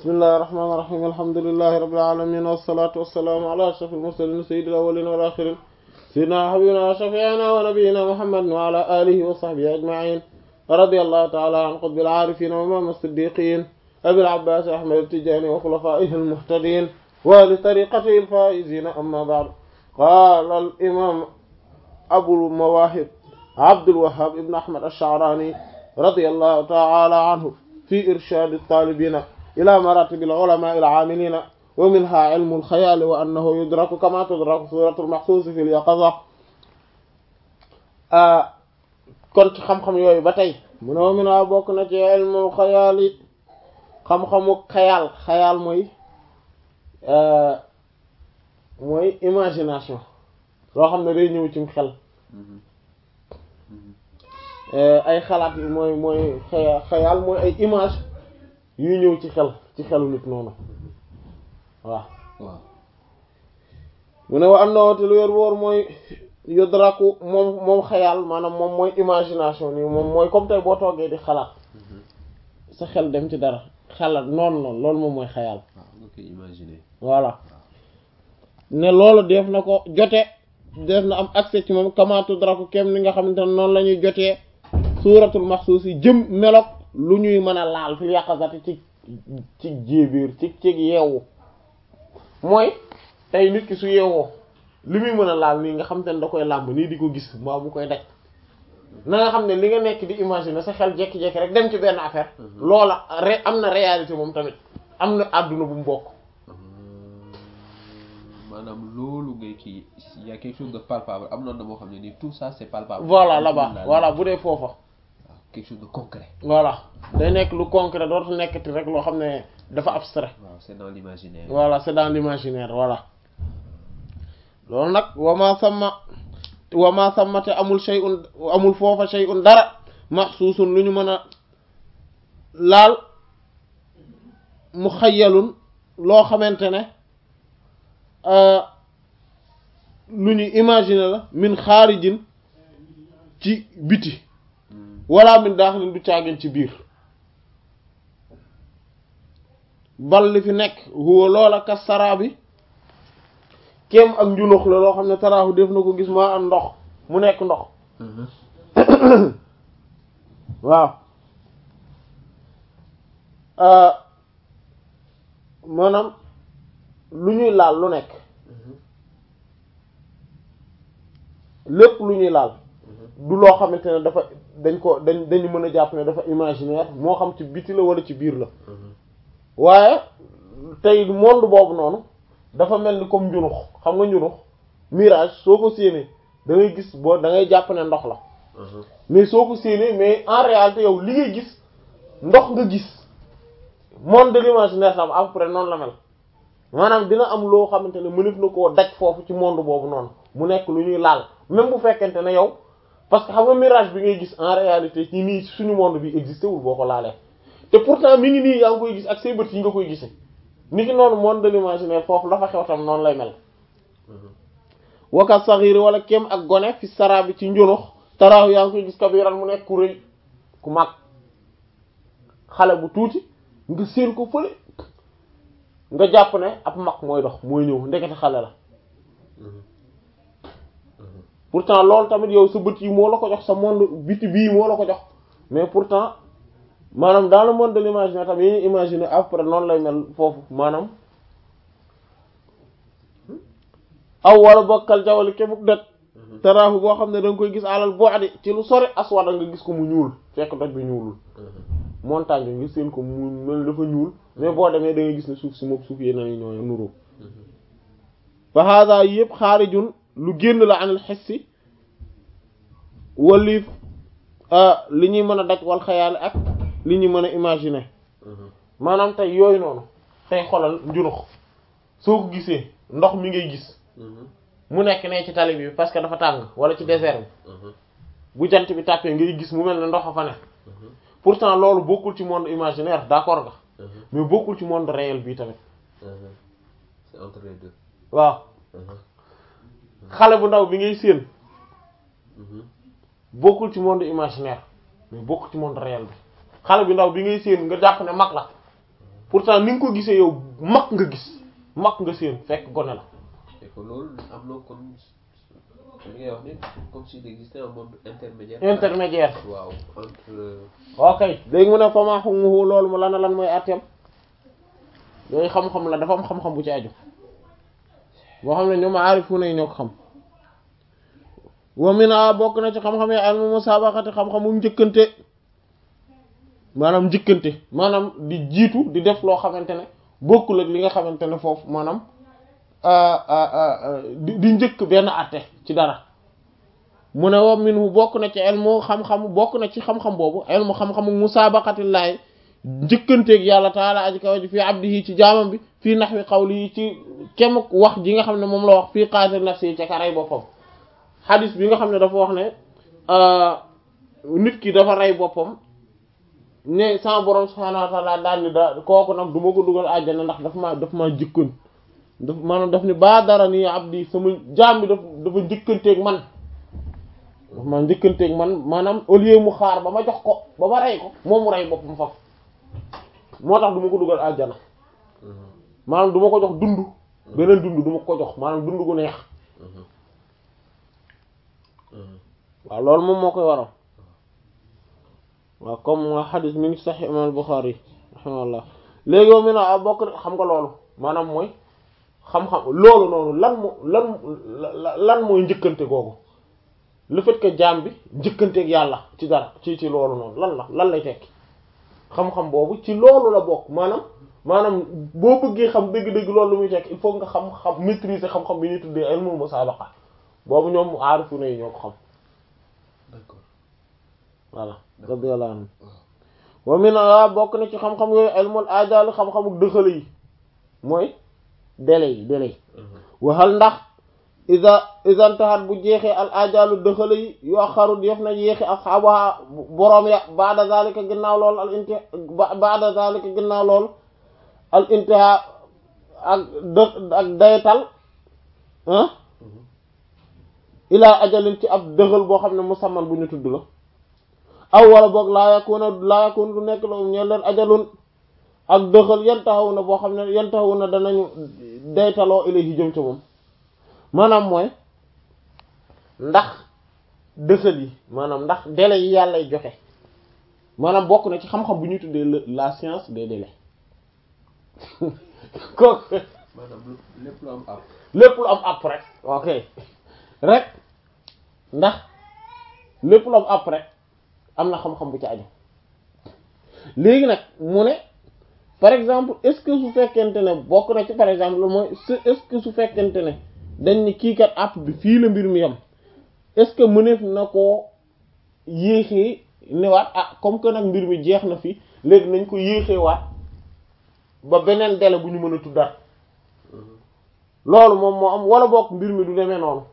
bismillahir rahmanir rahim alhamdulillahi rabbil alamin wassalatu wassalamu ala ashrafil mursalin sayyidil awwalin wal akhirin sayyidina habibina wa shafi'ina wa nabiyyina muhammadin wa ala alihi wa sahbihi ajma'in radiyallahu ta'ala an qutbil arifin wa imam as-siddiqin abil abbas ahmad at-tijani wa khulafaihi al-muhtadin wa li tariqatihi al-faizin amma ba'd qala al-imam abul mawahib abdul wahhab ibn ahmad ash-sha'rani radiyallahu ta'ala anhu fi irshad at-talibin ila maratib al-ulama al-amilin wa minha ilmu al-khayal wa annahu yudraku kama tudraku suratu al-mahsus fi al-yaqaza kon ci xam-xam yooyu ba tey mu ne wa minha bokk na ci ilmu al-khayal yi xam-xamu xayaal xayaal mooy mooy imagination loo xam ne day ñëw ci xel ay xalaat yi mooy mooy xaya xayaal mooy ay image yuy ñëw ci xel ci xelu nit noonu waaw waaw mu ne wa am na woote lu wér wóor mooy yudraku moom moom xayaal maanaam moom mooy imagination nii moom mooy comme tey boo toogee di xalaat sa xel dem ci dara xalaat noonu noonu loolu moom mooy xayaal waaw nga koy imaginer voilà ne loolu def na ko jote def na am accès ci moom kama tudraku kem ni nga xamante ne noonu la ñuy jotee suuratul maxsuus yi jëm melok lu ñuy mën a laal fi yàqasati ci ci jéebiir ci ci yeewu mooy tey nit ki su yeewoo li muy mën a laal nii nga xamante ne da koy làmb nii di ko gis mbaa mu koy daj na nga xam ne li nga nekk di imaginer sa xel jekki-jekki rek dem ci benn affaire loola re am na réalité moom tamit am na àdduna bu mu bokk maanaam loolu ngay kii y a quelque chose de palpable am noonu na moo xam ne nii tout ça c'est palpable voilà là-bas voilà bu dee foofa waaw quelque chose de concret voilà day nekk lu concret dootu nekkati rek loo xam ne dafa abstrait waaw c'est dans l'imaginaire voilà c'est dans l'imaginaire voilà loolu nag wama sama wama samate amul shay'un amul foofa shay'un dara maxsuusun lu ñu mën a laal mu xayyalun loo xamante ne lu ñu imaginer la min xaarijin ci biti wala min daaxilin du caagin ci biir bal li fi nekk huwa loola ka saraa bi kem ak njunux la loo xam ne taraaxu def na ko gis maa am ndox mu nekk ndox waaw maanaam lu ñuy laal lu nekk lépp lu ñuy laal du loo xamante ne dafa dañ ko dañ dañu mën a jàpp ne dafa imaginaire moo xam ci biti la wala ci biir la waaye tey monde boobu noonu dafa mel ni comme njunux xam nga njunux mirage soo ko séenee da ngay gis boo da ngay jàpp ne ndox la mais soo ko séenee mais en réalité yow li ngay gis ndox nga gis monde de l'imaginaire sam à peu près noonu la mel maanaam dina am loo xamante ne mënef na koo daj foofu ci monde boobu noonu mu nekk lu ñuy laal même bu fekkente ne yow parce que xam nga mirage bi ngay gis en réalité ci nii suñu monde bi existé wul boo ko laalee te pourtant mi ngi nii yaa ngi koy gis ak say bët yi nga koy gisee ni ki noonu monde de l'imaginaire foofu dafa xew tam noonu lay mel waka saxiri wala kem ak gone fi sara bi ci njunux taraaw yaa ngi koy gis kabiran mu nekk ku rëy ku mag xale bu tuuti nga séen ko fële nga jàpp ne ab mag mooy dox mooy ñëw ndekete xale la pourtant loolu tamit yow sa bët yi moo la ko jox sa monde biti bii moo la ko jox mais pourtant maanaam dans le monde de l'imaginaire tamit yi ñu imaginer après noonu lay mel foofu maanaam aw wala bokkal jawali kebuk doj taraafu boo xam ne da nga koy gis alal bu'di ci lu sori aswada nga gis ko mu ñuul fekk doj bi ñuulul montagne bi nga seen ko mu mel dafa ñuul mais boo demee da ngay gis ne suuf si moom suuf yeneen ñooy nuroo fa hada yëpp xaarijun lu génn la anil xessi waliif li ñuy mën a daj wal xayaale ak li ñuy mën a imaginer maanaam tey yooyu noonu tey xolal njunux soo ko gisee ndox mi ngay gis mu nekk ne ci tali bi parce que dafa tàng wala ci désert bi bu jant bi tàppee ngay gis mu mel ne ndox a fa ne pourtant loolu bokkul ci monde imaginaire d'accord nga mais bokkul ci monde réel bii tamit c'est entre les deux waaw xale bu ndaw bi ngay séen bokkul ci monde imaginaire mais bokkul ci monde réel bi xale bu ndaw bi ngay séen nga jàpp ne mag la pourtant ni nga ko gisee yow mag nga gis mag nga seen fekk gone la et que loolu am na comme li ngay wax ni comme s'il existait un monde intermédiaire. intermédiaire waaw entre. ok léegi mu ne fama hukmuhu loolu mu lan lan mooy atteem yooyu xam-xam la dafa am xam-xam bu ci aju boo xam ne ñoom aarifuuna yi ñoo ko xam wa mina bokk na ci xam-xam yi ilmu musabaqati xam-xamu njëkkante maanaam njëkkante maanaam di jiitu di def loo xamante ne bokkul ak li nga xamante ne foofu maanaam di di njëkk benn atte ci dara mu ne wa minhu bokk na ci ilmu xam-xam bokk na ci xam-xam boobu ilmu xam-xamu musabaqatillahi njëkkanteeg yàlla taala aji kaw ji fii abdihi ci jaamam bi fii nahwi qawlihi ci kem wax ji nga xam ne moom la wax fii qaatil nafsi ca karay boppam xadis bi nga xam ne dafa wax ne nit ki dafa rey boppam ne sama borom subhaanahu wa ta'ala daal ni da kooku nag du ma ko dugal àjjana ndax daf maa daf maa jëkkoon daf maanaam daf ni baa dara nii abdi sama jaam bi daf dafa njëkkanteeg man daf maa njëkkanteeg man maanaam au lieu mu xaar ba ma jox ko ba ma rey ko moom mu rey boppam faf moo tax du ma ko dugal àjjana maanaam du ma ko jox dund beneen dund du ma ko jox maanaam dund gu neex waaw loolu moom moo koy waral waaw comme xadis mi ngi sax imam Bukhari rahimahullah léegi moom mi na bokk xam nga loolu maanaam mooy xam-xam loolu noonu lan moo lan lan mooy njëkkante googu le fait que jaam bi njëkkanteeg yàlla ci dara ci ci loolu noonu lan la lan lay tekki xam-xam boobu ci loolu la bokk maanaam maanaam boo bëggee xam dëgg-dëgg loolu lu muy tekki il faut nga xam-xam maîtriser xam-xam bi ñuy tuddee ilmul musaabaqa boobu ñoom aarifu na yi ñoo ko xam d'accord voilà radiyallahu anhu wa min a bokk na ci xam-xam yooyu ilmul ajal xam-xamu dëxale yi mooy délai yi délai yi waxal ndax isa isantahat bu jeexee al ajalu dëxale yi yu axaru def na yéexi asxaabaha boroom ya baada zalika ginnaaw lool al inti baada zalika ginnaaw lool al intiha ak dë ak daytal ah ilaa ajalin ci ab dëxal boo xam ne musamman bu ñu tudd la aw wala boog laa yakuna laa yakuna du nekk la um ñeen leen ajalun ak dëxal yan taxaw na boo xam ne yan taxaw na danañu daytaloo ilayhi jëm ca moom maanaam mooy ndax dëxal yi maanaam ndax délai yi yàllay joxe maanaam bokk na ci xam-xam bu ñuy tuddee la science des délais kooku maanaam lépp lu am ab lépp lu am app rek ok rek ndax lépp lu am app rek am na xam-xam bu ci aju léegi nag mu ne par exemple est-ce que su fekkente ne bokk na ci par exemple mooy est-ce que su fekkente ne dañ ni kii kat app bi fii la mbir mi yam est-ce que mëneef na koo yéexee newaat ah comme que nag mbir mi jeex na fi léegi nañ ko yéexee waat ba beneen délai bu ñu mën a tuddaat loolu moom moo am wala bokk mbir mi du demee noonu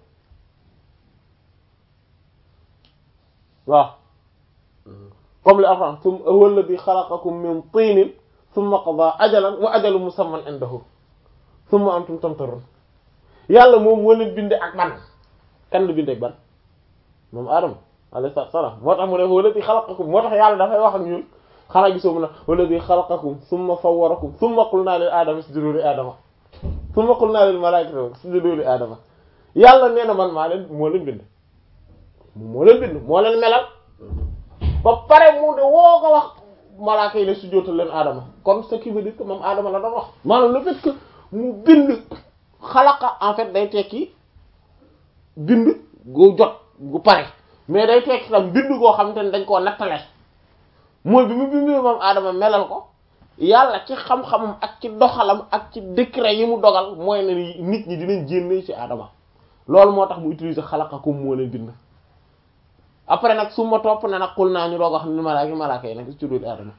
waaw comme li alxuraan sum huwa alladhi xalaqakum min tinin thumma qada ajalan wa ajalu musamman indahu thumma antum tamtarun yàlla moom moo leen binde ak ban kan la binde ak ban moom Adama alayhi salaam moo tax mu ne huwa alladhi xalaqakum moo tax yàlla dafay wax ak ñun xanaa gisoo mu ne huwa alladhi xalaqakum thumma sawwarakum thumma qulna lil aadama isjudu li aadama thumma qulna lil malaa'ikati isjudu li aadama yàlla nee na man maa leen moo leen bind moo leen bind moo leen melal ba pare mu de woo ko wax malaaka yi ne sujjóotal leen aadama kon ce qui veut dire que moom aadama la doon wax maanaam le fait que mu bind xalaqa en fait day tekki bind gu jot gu pare mais day tekki tam bind goo xamante ne dañ koo nattale mooy bi mu bindee moom aadama melal ko yàlla ci xam-xamam ak ci doxalam ak ci décret yi mu dogal mooy ne nit ñi dinañ jénne ci aadama loolu moo tax mu utiliser xalaqakum moo leen bind après nag su ma topp na nag xul naa ñu doog wax ni malaaka malaaka yi nag ci dul aadama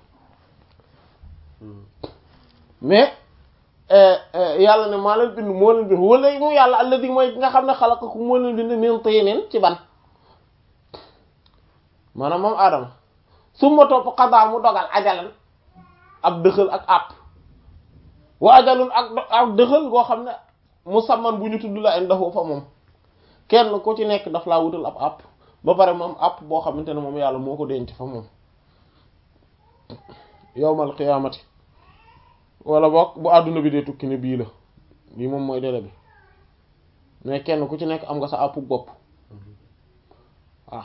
mais yàlla ne maa leen bind moo leen bind wala mu yàlla alladi mooy nga xam ne xalaqakum moo leen bind min tinin ci ban maanaam moom aadama su ma topp xadaa mu dogal ajalan ab dëxal ak àpp wa ajalun ak ak dëxal goo xam ne musamman bu ñu tudd la indahu fa moom kenn ku ci nekk daf laa wutal ab àpp ba pare moom àpp boo xamante ne moom yàlla moo ko denc fa moom yowmal qiyaamati wala boog bu àdduna bi dee tukki ne bii la bii moom mooy délai bi mais kenn ku ci nekk am nga sa àpp bopp waaw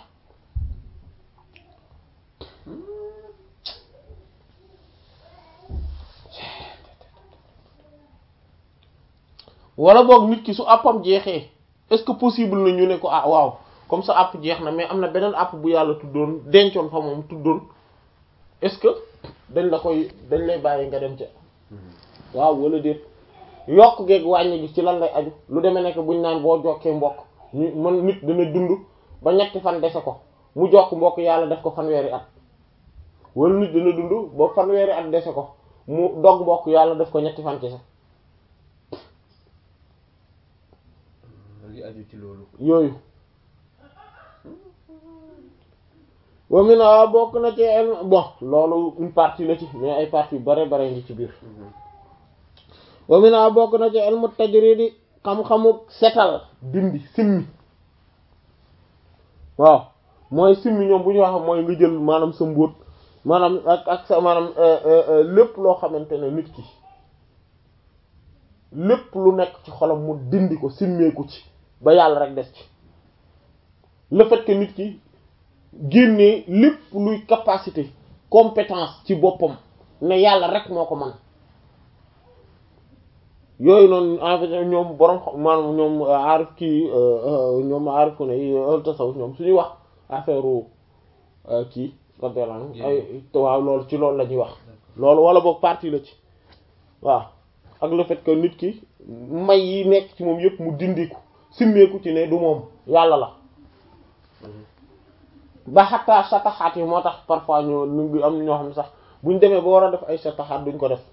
wala boog nit ki su àppam jeexee est-ce que possible na ñu ne ko ah waaw comme ça àpp jeex na mais am na beneen àpp bu yàlla tuddoon dencoon fa moom tuddoon est-ce que dañ la koy dañ lay bàyyi nga dem ca waaw wala déet yokk geeg wàññi gi ci lan lay aju lu demee nekk buñ naan boo jokkee mbokk ñu man nit dana dund ba ñetti fan dese ko mu jokk mbokk yàlla def ko fanweeri at wala nit dana dund ba fanweeri at dese ko mu dog mbokk yàlla def ko ñetti fan kese li aju ci loolu yooyu wa mina bokk na ci ilm bon loolu une partie la ci mais ay partie bare bare ngi ci biir wa mina bokk na ci ilmu tajridi xam-xamu setal dindi simmi waaw mooy simmi ñoom bu ñu wax mooy nga jël maanaam sa mbóot maanaam ak ak sa maanaam lépp loo xamante ne nit ki lépp lu nekk ci xolam mu dindi ko simmeeku ci ba yàlla rek des ci le fait que nit ki génnee lépp luy capacité compétence ci boppam ne yàlla rek moo ko man yooyu noonu en fait ñoom borom maanaam ñoom aarif kii ñoom aarif ku ne yi tasawuf ñoom suñuy wax affaire kii radiyallahu ay waaw loolu ci loolu la ñuy wax loolu wala boog partie la ci waaw ak le fait que nit ki may yi nekk ci moom yëpp mu dindiku simmeeku ci ne du moom yàlla la ba xataa sataxaat yi moo tax parfois ñoo ñu ngi am ñoo xam ne sax buñ demee ba war a def ay sataxaat duñ ko def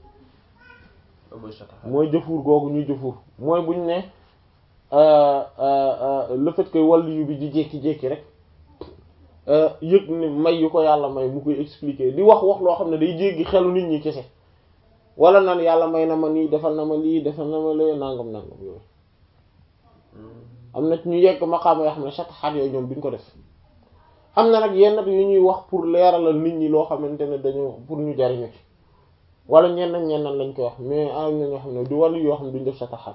mooy jëfuur googu ñuy jëfuur mooy buñ ne le fait que wàllu yu bi di jékki-jékki rek yëg ne may yu ko yàlla may mu koy expliquer di wax wax loo xam ne day jéggi xelu nit ñi kese wala naan yàlla may na ma nii defal na ma lii defal na ma lee nangam nangam yooyu am na ñu yegg maqaama yoo xam ne sataxaat yooyu ñoom duñ ko def am na nag yenn yu ñuy wax pour leeralal nit ñi loo xamante ne dañoo pour ñu jariñu ci wala ñenn ñenn lañ koy wax mais am na ñoo xam ne du wàllu yoo xam ne duñ def sataxaat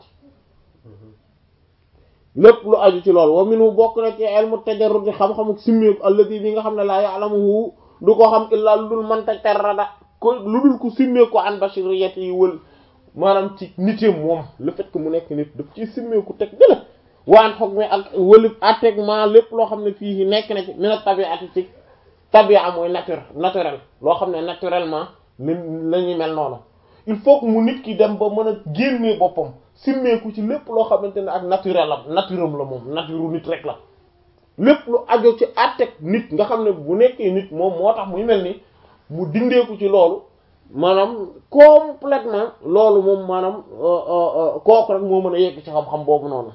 yi lépp lu aju ci loolu wa minu bokk na ci ilmu tajarrud xam-xamu simmeeku alladi bi nga xam ne laa ya'lamuhu du ko xam illaa lu dul manta tarrada ko lu dul ko simmeeku an bashiriyati yi wël maanaam ci nitam moom le fait que mu nekk nit daf ci simmeeku teg dëla waan xoog mi ak wëlib attégment lépp loo xam ne fii nekk na ci mina tabiati ci tabia mooy nature naturel loo xam ne naturellement ni la ñuy mel noonu il faut que mu nit ki dem ba mën a génnee boppam simmeeku ci lépp loo xamante ne ak naturel am naturam la moom nature nit rek la lépp lu ajo ci atteg nit nga xam ne bu nekkee nit moom moo tax muy mel ni mu dindeeku ci loolu maanaam complètement loolu moom maanaam kooku rek moo mën a yegg ci xam-xam boobu noonu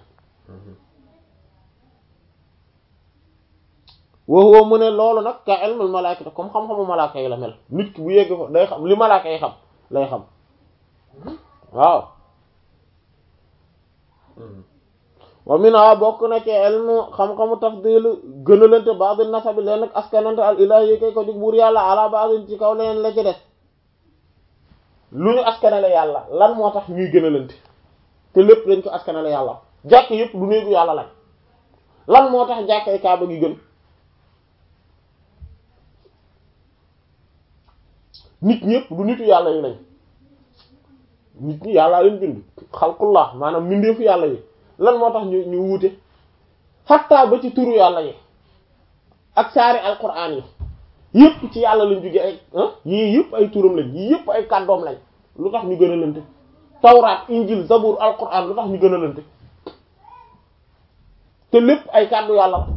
woowu mu ne loolu nag ka ilmul malaaka comme xam-xamu malaaka yi la mel nit ki bu yegg fa day xam li malaaka yi xam lay xam waaw wa mina bokk na ci ilmu xam-xamu tafdil gënalante ba'd nasabi leen nag askanante al ilahi kay ko jug buur yàlla ala ba'd ci kaw leneen la ci des lu ñu askanale yàlla lan moo tax ñuy gënalante te lépp dañ ko askanale yàlla jàkk yépp du néegu yàlla lañ lan moo tax jàkkay kaaba gi gën nit ñëpp du nitu yàlla yi lañ nit ñi yàllaa leen bind xalqullah maanaam mbindeefu yàlla yi lan moo tax ñu ñu wuute xattaa ba ci turu yàlla yi ak saari alquran yi yëpp ci yàlla lañ jóge ay yii yëpp ay turam lañ yii yëpp ay kàddoom lañ lu tax ñu gën a lante tawraat injil zabur alquran lu tax ñu gën a lante te lépp ay kàddu yàlla la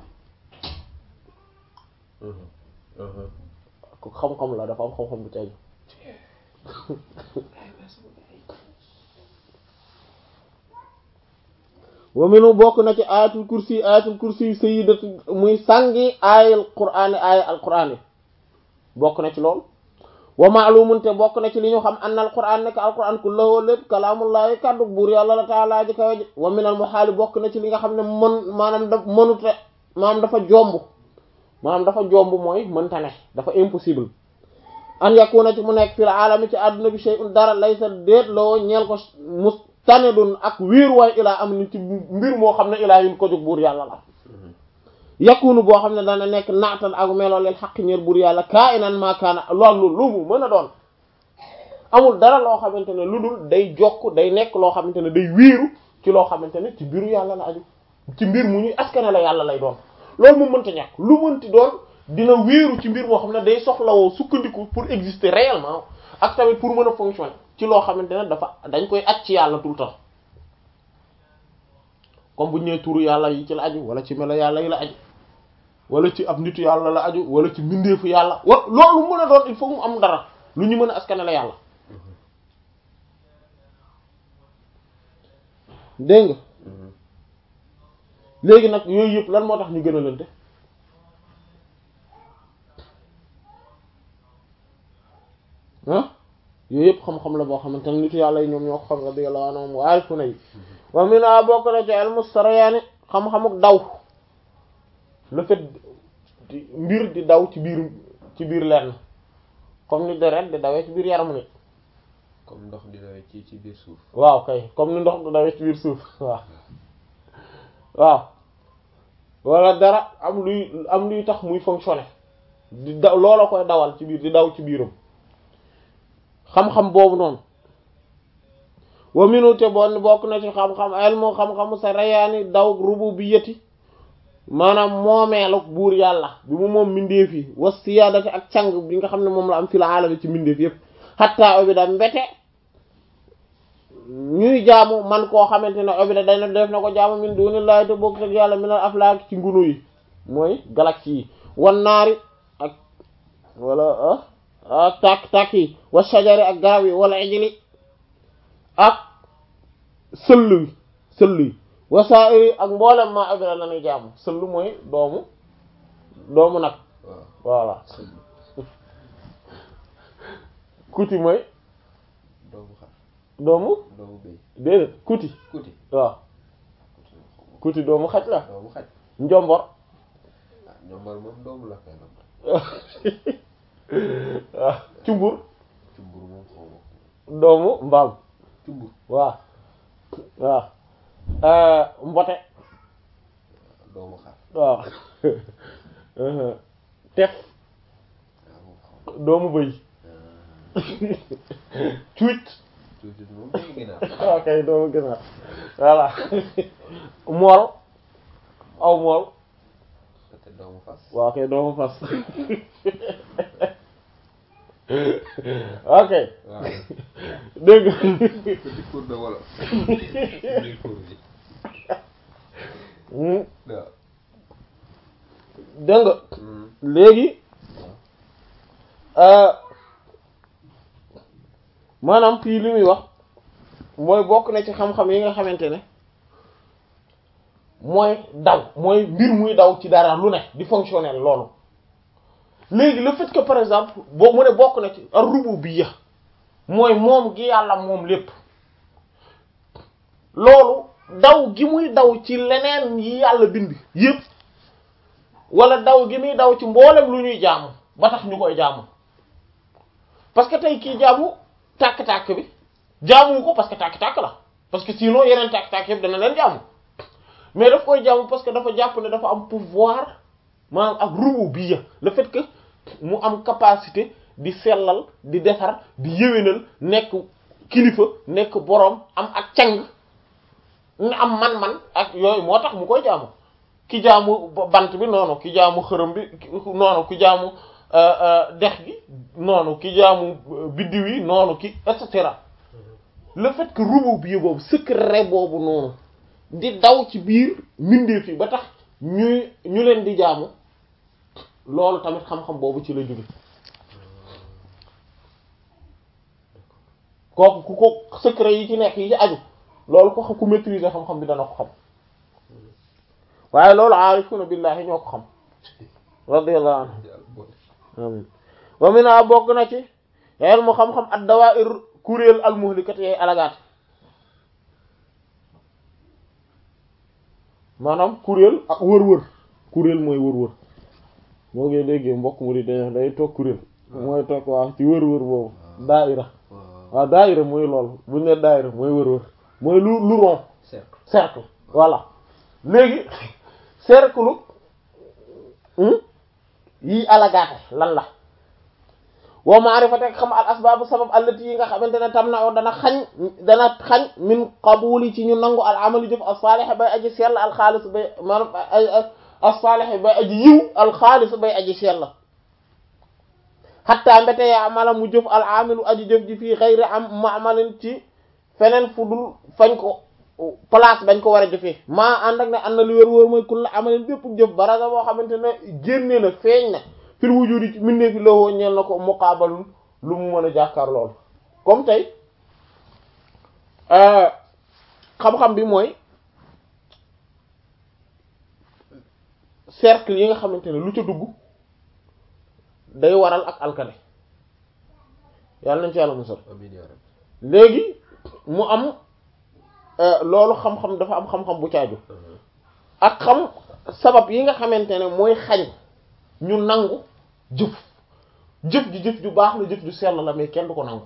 ko xam-xam la dafa am xam-xam bu tey wa minu bokk na ci ayatul kursi ayatul kursi sayyidatu muy sangi ayal qur'ani aya al qur'ani bokk na ci lool wa ma'lumun te bokk na ci li ñu xam anna al qur'an nekk al qur'an kullahu lépp kalaamullahi kaddu buur yàlla la taala ji kawe ji wa minal muhaali bokk na ci li nga xam ne mën maanaam da mënute maanaam dafa jomb maanaam dafa jomb mooy mënta ne dafa impossible an yakuna ci mu nekk fil alami ci àdduna bi shay'un dara laysa déet loo ñeel ko mustanidun ak wiir waay ilaa am ni ci mbir moo xam ne ilaa yin ko jóg buur yàlla la yakunu boo xam ne dana nekk naatan ak meloo leen xaq ñeer buur yàlla kaa inan maakaana loolu lu mu mën a doon amul dara loo xamante ne lu dul day jokk day nekk loo xamante ne day wiiru ci loo xamante ne ci mbiru yàlla la aju ci mbir mu ñuy askane la yàlla lay doon loolu mu mënta ñàkk lu mënti doon dina wéeru ci mbir moo xam ne day soxlawoo sukkandiku pour exister réellement ak tamit pour mën a fonctionner ci loo xamante ne dafa dañ koy aj ci yàlla tout le temps comme bu ñu nee turu yàlla yi ci la aju wala ci melo yàlla yi la aju wala ci ab nitu yàlla la aju wala ci mbindeefu yàlla wa loolu mën a doon il faut mu am dara lu ñu mën a askane la yàlla dégg nga léegi nag yooyu yëpp lan moo tax ñu gën a lante ah yooyu yëpp xam-xam la boo xamante ne nitu yàlla yi ñoom ñoo ko xam radiyallahu anhum wa arifuna yi wa mina bokk na ci ilmu sarayaani xam-xamuk daw le fait di mbir di daw ci biir ci biir lenn comme ni deret di dawee ci biir yaramu nit comme ndox di dawee ci ci biir suuf waaw kay comme ni ndox di dawee ci biir suuf waaw waaw wala dara am luy am luy tax muy fonctionner di daw loola koy dawal ci biir di daw ci biiram xam-xam boobu noonu wa minute bon bokk na ci xam-xam elmu xam-xamu sa rayaani daw rububiyyati maanaam moomeelu buur yàlla bi mu moom mbindeef yi wa siyaadati ak càng bi nga xam ne moom la am fil aalami ci mbindeef yépp xatta obida mbete ñuy jaamu man koo xamante ne obida day na def na ko jaamu min dunillahi te bokk ak yàlla minal aflaak ci ngunu yi mooy galaxie yi wan naari ak wala ah tàkk tàkk yi wa shajari ak garab yi wala ijli ak sëll wi sëll yi wasaa'iri ak mboolem ma abira la ñuy jaamu sëll mooy doomu doomu nag waaw voilà kuti mooy doomu xar doomu doomu béy déedéet kuti kuti waaw kuti doomu xaj la doomu xaj njombor ah ñombal moom doomu la koy nam waaw cumbur cumbur moom xaw ma doomu mbaam cumbur waaw waaw euh, mbote doomu xar waaw tef waaw moom xaw ma doomu bëy cuuc tuuti moom doomu ginaar ok doomu gënaar voilà mool aw mool peut-être doomu fas waaw kay doomu fas ok waaw dégg nga petit cours de wolof biir cours bi Hmm, waaw dégg nga Hmm. léegi euh, maanaam fii li muy wax mooy bokk na ci xam-xam yi nga xamante ne mooy daw mooy mbir muy daw ci dara lu ne di fonctionner loolu léegi le fait que par exemple boo mu ne bokk na ci ar-rububiyya mooy moom gi yàlla moom lépp loolu daw gi muy daw ci leneen yi yàlla bind yépp wala daw gi muy daw ci mboolem lu ñuy jaamu ba tax ñu koy jaamu parce que tey kii jaamu tàkk-tàkk bi jaamu ko parce que tàkk-tàkk la parce que sinon yeneen tàkk-tàkk yëpp dana leen jaamu mais daf koy jaamu parce que dafa jàpp ne dafa am pouvoir maanaam ak rububiyya le fait que mu am capacité di sellal di defar di yéwénal nekk kilifa nekk boroom am ak cang nga am man-man ak yooyu moo tax mu koy jaamu ki jaamu bant bi noonu ki jaamu xërëm bi noonu ki jaamu dex gi noonu ki jaamu biddiw yi noonu ki et cetera le fait que rububiyya boobu secret boobu noonu di daw ci biir mbindeef yi ba tax ñuy ñu leen di jaamu loolu tamit xam-xam boobu ci la jóge kooku ku ko secret yi ci nekk yi ci aju loolu ko xam ku maîtriser xam-xam bi dana ko xam waaye loolu aarifuna billahi ñoo ko xam radiyallahu anhu yàlla boole amin wa mina bokk na ci yel mu xam-xam ad dawair kuréel al muhlikat yay alagaat maanaam kuréel ak wër-wër kuréel mooy wër-wër moo ngi déggee mbokk mu di dañ day toog kuréel mooy toog waaw ci wër-wër boobu daaira waaw waaw daaira mooy loolu bu ñu nee daaira mooy wër-wër mooy lu lu rond cercle cercle voilà léegi cercle yi alagaate lan la wa ma'rifati xam al asbaabu sabab allati yi nga xamante ne tam na o dana xañ dana xañ min qabuli ci ñu nangu al amali jëf as-salih bay aji sell al xaalis bay maanaam as-salih bay aji yiw al xaalis bay aji sell hatta mbete ya amala mu jëf al amilu aji jëf ji fii xayri am ma'malin ci feneen fu dul fañ ko place bañ ko war a jëfee maa ànd ak ne ànd na lu wér wóor mooy kul la amalin bépp jëf baraga boo xamante ne génne na feeñ na fil wujudi ci mindee fi lowoo ñeel na ko muqaabalul lu mu mën a jàkkaar lool comme tey xam-xam bi mooy cercle yi nga xamante ne lu ca dugg day waral ak alkane yàlla nañ ci yàlla musal amiin yaa rabbi léegi mu am loolu xam-xam dafa am xam-xam bu caaju ak xam sabab yi nga xamante ne mooy xañ ñu nangu jëf jëf ji jëf ju baax la jëf ju sell la mais kenn du ko nangu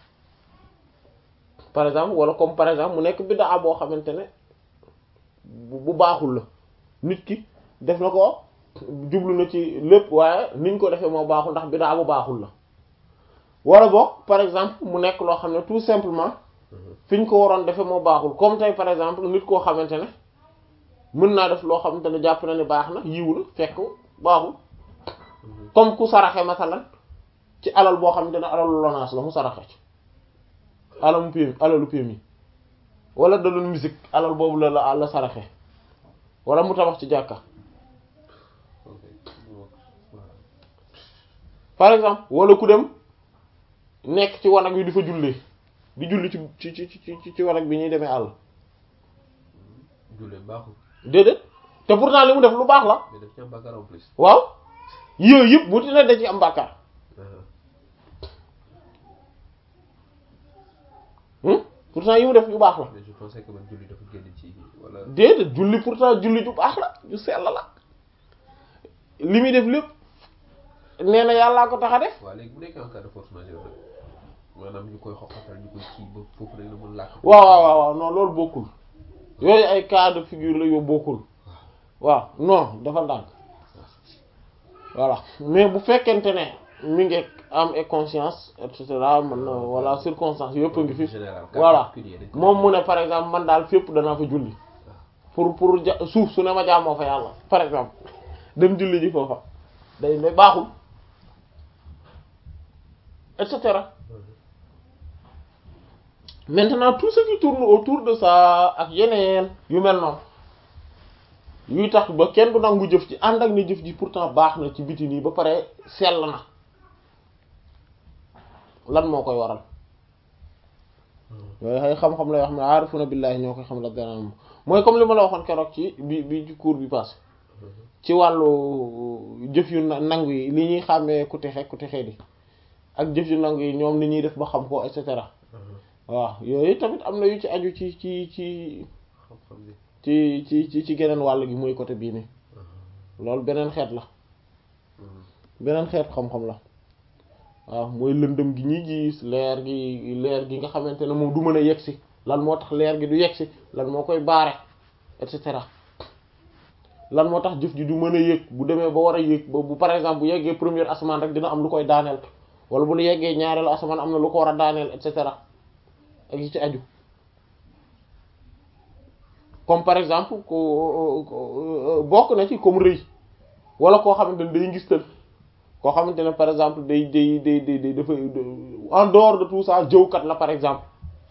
par exemple wala comme par exemple mu nekk biddaa boo xamante ne bu bu baaxul la nit ki def na ko jublu na ci lépp waaye niñ ko defee moo baaxul ndax biddaa bu baaxul la wala boog par exemple mu nekk loo xam ne tout simplement fi ñu ko waroon defee moo baaxul comme tey par exemple nit koo xamante ne mën naa def loo xamante ne jàpp na ni baax na yiw la fekk baaxul comme ku saraxe masalan ci alal boo xamante ne alalu lonaas la mu saraxe ci alalu PMI alalu PMI wala da doon musique alal boobu la la la saraxe wala mu tabax ci jàkka par exemple wala ku dem nekk ci wanag wi di fa jullee di julli ci ci ci ci ci wanag bi ñuy demee àll jullee baaxul déedéet te pourtant li mu def lu baax la mais daf ci am bàkkaar en plus waaw yooyu yëpp bu ti ne da ci am bàkkaar pourtant yi mu def yu baax la mais je pensais que man julli dafa génn ci wala déedéet julli pourtant julli ju baax la ju sell la li muy def lépp nee na yàllaa ko tax a def waaw léegi bu nekkee en cas de force majeure nag maanaam ñu koy xoqatal ñu koy kii ba foofu rek la mën làkk waaw waaw waaw waaw non loolu bokkul yooyu ay cas de figure la yoo bokkul waaw non dafa ndànk voilà mais bu fekkente ne mi ngi am et conscience et cetera man na voilà circonstance yëpp a ngi fi général cas voilà particulier dañ ko moom mu ne par exemple man daal fépp danaa fa julli pour pour ja suuf su ne ma jaamoo fa yàlla par exemple dem julli ji foofa day ne baaxul et cetera maintenant tout ce qui tourne autour de ça ak yeneen yu mel noonu yuy tax ba kenn du nangu jëf ji ànd ak ne jëf ji pourtant baax na ci biti nii ba pare sell na lan moo koy waral yooyu ay xam-xam lay wax ne aarifuna billahi ñoo koy xam la dana mooy comme li ma la waxoon keroog ci bi bi ci cours bi passé ci wàllu jëf yu na- nangu yi li ñuy xàmmee ku texe ku texe di ak jëf yu nangu yi ñoom ni ñuy def ba xam ko et cetera waaw yooyu tamit am na yu ci aju ci ci ci xam-xam bi ci ci ci ci geneen wàll gi mooy côté bii nii loolu beneen xeet la beneen xeet xam-xam la waaw mooy lëndëm gi ñuy gis leer gi leer gi nga xamante ne moom du mën a yegsi lan moo tax leer gi du yegsi lan moo koy baare et cetera lan moo tax jëf ji du mën a yéeg bu demee ba war a yéeg ba bu par exemple bu yeggee première asamaan rek dina am lu koy daaneel wala bu yeggee ñaareelu asamaan am na lu ko war a daaneel et cetera ak yi ci aju comme par exemple ko bokk na ci comme rëy wala koo xamante ne day ngistal koo xamante ne par exemple day day day day day dafa en dehors de tout ça jëwkat la par exemple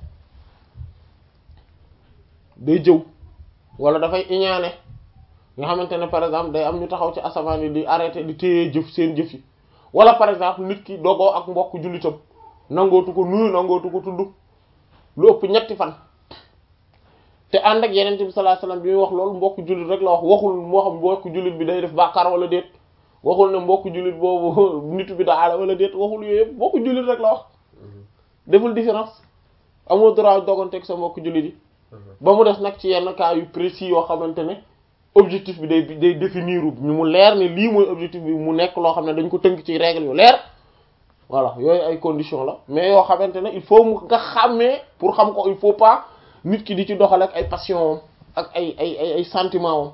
day jëw wala dafay iñaane nga xamante ne par exemple day am ñu taxaw ci asamaan yi di arrêté di téye jëf seen jëf yi wala par exemple nit ki dogoo ak mbokk jullitam nangootu ko nuyu nangootu ko tudd lu ëpp ñetti fan te ànd ak yeneen bi sallallahu alayhi wasallam bi muy wax loolu mbokk jullit rek la wax waxul moo xam mbokk jullit bi day def bàkkaar wala déet waxul ne mbokk jullit boobu nitu bi daala wala déet waxul yooyu yëpp mbokk jullit rek la wax deful différence amoo droit doganteeg sa mbokk jullit yi ba mu des nag ci yenn cas yu précis yoo xamante ne objectif bi day day définir ñu mu leer ne lii mooy objectif bi mu nekk loo xam ne dañ ko tënk ci règle yu leer voilà yooyu ay condition la mais yoo xamante ne il faut mu nga xàmmee pour xam ko il faut pas nit ki di ci doxal ak ay passion wam ak ay ay ay ay sentiment wam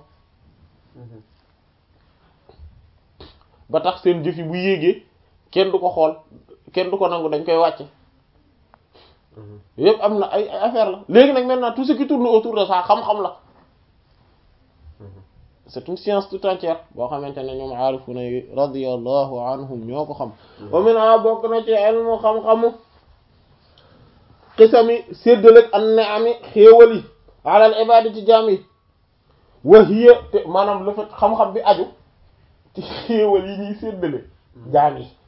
ba tax seen jëf yi bu yéegee kenn du ko xool kenn du ko nangu dañ koy wàcce yëpp am na ay ay affaire la léegi nag maintenant tout ce qui tourne autour de ça xam-xam la c'est une science tout entière boo xamante ne ñoom aarifuna yi radiyallahu anhum ñoo ko xam wa min a bokk na ci ilmu xam-xamu xisami séddalëg an ne ami xéewal yi alal ibadi ci jaam yi wa hiya te maanaam le fait xam-xam bi aju ci xéewal yi ñuy séddale jaam yi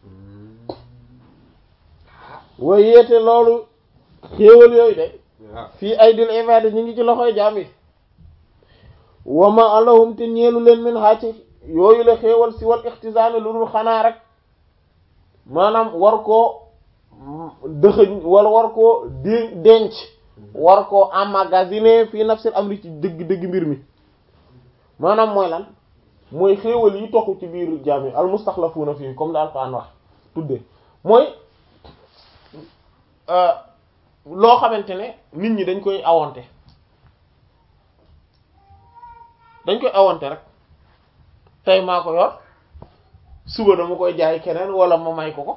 wa hiya te loolu xéewal yooyu de fii ay dil ibadi ñu ngi ci loxoy jaam yi wama alahum te ñeelu leen min xaa ci yooyu la xéewal si wal ixtisaani lu dul xanaa rek maanaam war koo dëxëñ wala war koo dé denc war koo emmagasiner fii nafsil amri ci dëgg dëgg mbir mi maanaam mooy lan mooy xéewal yi toxu ci biir jaam yi al mustaxlafuuna fii comme daal Alxuraan wax tudde mooy loo xamante ne nit ñi dañ koy awonte dañ koy awante rek tey maa ko yor suba dama koy jaay keneen wala ma may ko ko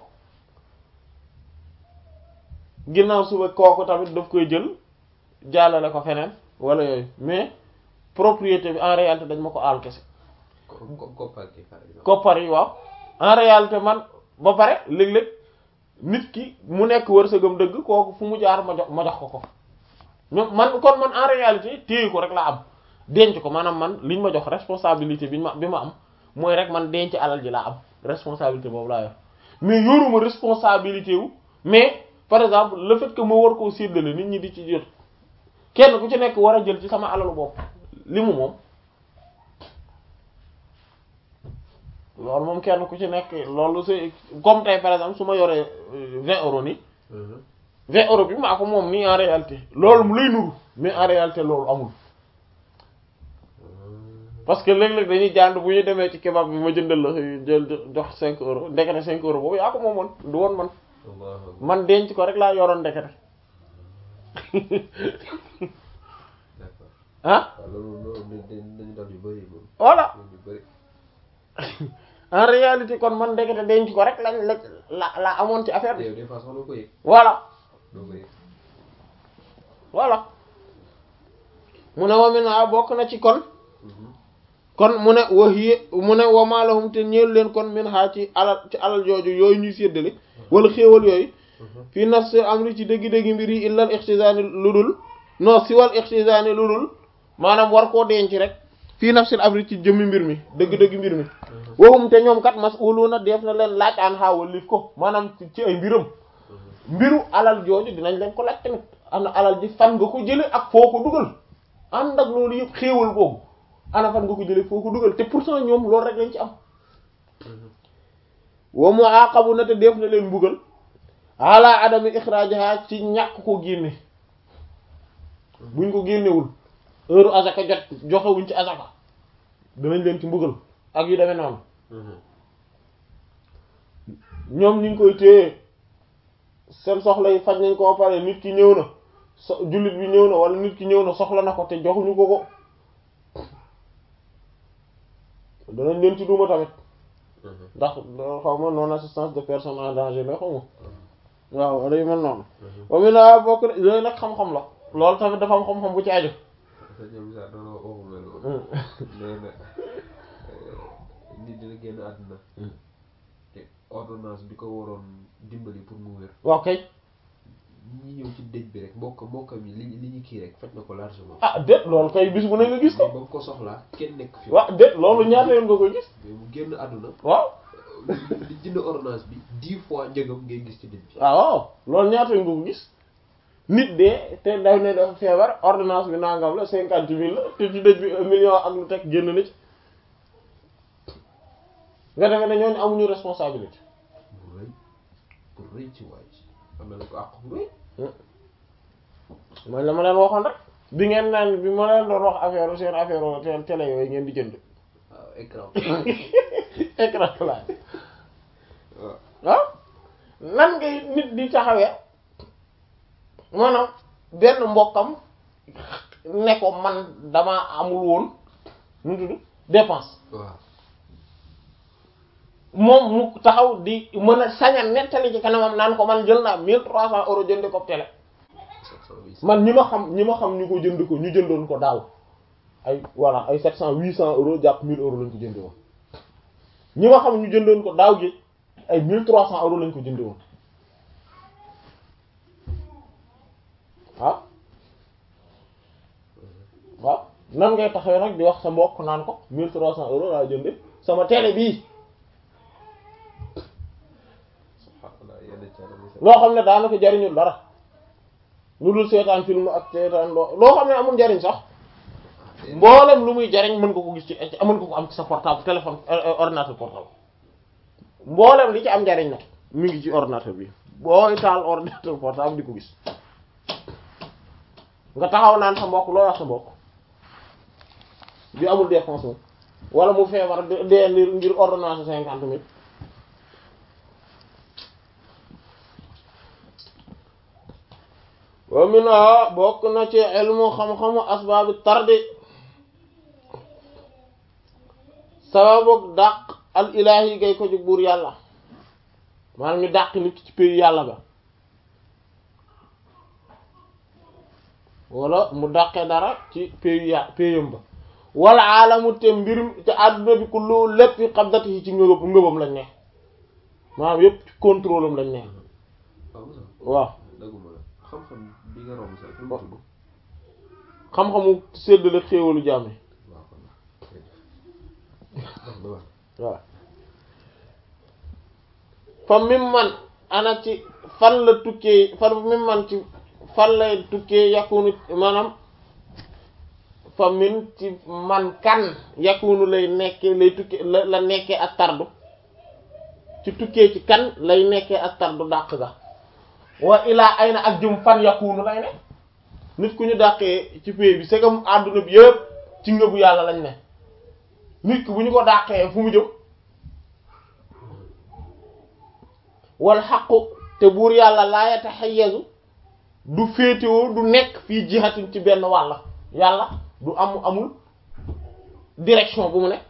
ginnaaw suba kooku tamit daf koy jël jàllale ko feneen wala yooyu mais propriété bi en réalité dañ ma ko aal kese koppar yi waaw en réalité man ba pare léeg-léeg nit ki mu nekk wërsëgam dëgg kooku fu mu jaar ma jox ma jox ko ko ñoom man kon man en réalité téye ko rek laa am denc ko maanaam man liñ ma jox responsabilité bi ma bi ma am mooy rek man denc alal ji laa am responsabilité boobu laa yor mais yoruma responsabilité wu mais par exemple le fait que ma war koo séddale nit ñi di ci jot kenn ku ci nekk war a jël ci sama alalu bopp li mu moom loolu moom kenn ku ci nekk loolu c'est comme tey par exemple su ma yoree vingt euros ni vingt euros bi maa ko moom nii en réalité loolu mu lay nuru mais en réalité loolu amul parce que léeg-léeg dañuy jànd bu ñu demee ci kebab bi ma jëndal la jël jox cinq euros ndekete cinq euros boobu yaa ko moomoon du woon man man denc ko rek laa yoroon ndekete ah voilà en réalité kon man ndekete denc ko rek lañ la la la amoon ci affaire bi voilà voilà mu ne wami naa bokk na ci kon kon mu ne waxiye mu ne wamaalahum te ñeelu leen kon min xaa ci alal ci alal jooju yooyu ñuy séddale wala xéewal yooyu fii nafsi amri ci dëggi-dëggi mbir yi illal ixtisaani lu dul non si wal ixtisaani lu dul maanaam war koo denc rek fii nafsil amri ci jëmmi mbir mi dëgg-dëgg mbir mi waxum te ñoom kat mas'uluna def na leen laaj an xaawal lif ko maanaam ci ay mbiram mbiru alal jooju dinañ leen ko laaj tamit am na alal ji fan nga ko jële ak foo ko dugal ànd ak loolu yëpp xéewal boobu ana fan nga ko jëlee foo ko dugal te pourtant ñoom loolu rek lañ ci am wa muaqabu na te def na leen mbugal ala adami ixrajaha ci ñàkk ko génne buñ ko génnewul heure azaka jot joxewuñ ci azaka danañ leen ci mbugal ak yu demee noonu ñoom ñu ngi koy téye seen soxla yi faj nañ ko pare nit ki ñëw na so jullit bi ñëw na wala nit ki ñëw na soxla na ko te joxuñu ko ko danañ leen ci duma tamit ndax xaw ma non assistance de personne en danger la xaw ma waaw wala yu mel noonu wa mi naa bokk yooyu nag xam-xam la loolu tamit dafa am xam-xam bu ci aju nit dina génn àdduna te ordonnance bi ko waroon dimbali pour mu wér waaw kay ñi ñëw ci dëj bi rek mbokk mbokkam yi li li ñu kii rek faj na ko largement ah déet loolu kay bis bu ne nga gis ko ba mu ko soxlaa kenn nekk fi waaw déet loolu ñaata yoon nga koy gis mais mu génn àdduna waaw di jënd ordonnance bi dix fois njëgam ngay gis ci dëj bi waaw waaw loolu ñaata yoon nga ko gis nit de te daw ne dafa feebar ordonnance bi nangam la cinquante mille la te ci dëj bi un million ak lu teg génn na ci nga defee ne ñooñu amuñu responsabilité bu rëy bu rëy ci waay am na ko àq bu rëy mooy la ma leen waxoon rek bi ngeen naan bi ma leen doon wax affaire seen affaire télé yooyu ngeen di jënd waaw écran écran plat waaw waaw ngay nit di taxawee maanaam benn mbokkam ne ko man dama amul woon nu mu tudd dépense waaw moom mu taxaw di mën a sañ a nettali ci kanamam naan ko man jël naa mille trois cents euros jënd ko télé man ñi ma xam ñi ma xam ñu ko jënd ko ñu jëndoon ko daaw ay voilà ay sept cent huit cent euros jàpp mille euros lañ ko jënde woon ñi ma xam ñu jëndoon ko daaw gi ay mille trois cents euros lañ ko jënde woon waaw waaw nan ngay taxawee nag di wax sa mbokk naan ko mille trois cents euros laa jënde sama télé bii subhanallah yenn cara bi loo xam ne daanaka jariñul dara lu dul seetaan film ak seetaan loo loo xam ne amul njariñ sax mboolem lu muy jariñ mën nga ko gis ci mën nga ko am ci sa portable téléphone euh, ordinateur portable mboolem li ci am njariñ nag mi ngi ci ordinateur bi booy taal ordinateur portable di ko gis nga taxaw naan sa mbokk loo wax sa mbokk bi amul dépense moom wala mu feebar de- dee ngir ngir ordonnance cinquante mille wa minha bokk na ci ilmu xam-xamu asbaabi tardi sababu dàq al ilahi gay ko jóg buur yàlla maanaam ñu dàq nit ci pays yàlla ba wala mu dàqee dara ci pays ya payam ba wala aalamu te mbir te àdduna bi kullu lépp fi qabdatihi ci ngëb ngëbam lañ ne maanaam yépp ci contrôle am lañ ne waaw Moussa waaw daguma la xam-xam bi nga romb sax lu mu tudd xam-xamu séddale xéewalu jàmm yi waaw kon wax ba wax waaw fa mim man ana ci fan la tukkee fa mim man ci fan lay tukkee yakunu maanaam fa min ci man kan yakunu lay nekkee lay tukkee la la nekkee ak tardu ci tukkee ci kan lay nekkee ak tardu dàq ga wa ilaa ay na ak jëm fan yakunu lay ne nit ku ñu dàqee ci pay bi c'est comme àdduna bi yëpp ci ngëbu yàlla lañ ne nit ki bu ñu ko dàqee fu mu jëm wal xaqu te buur yàlla laa yataxayyazu du féetewoo du nekk fii jihatin ci benn wàll yàlla du am amul direction bu mu ne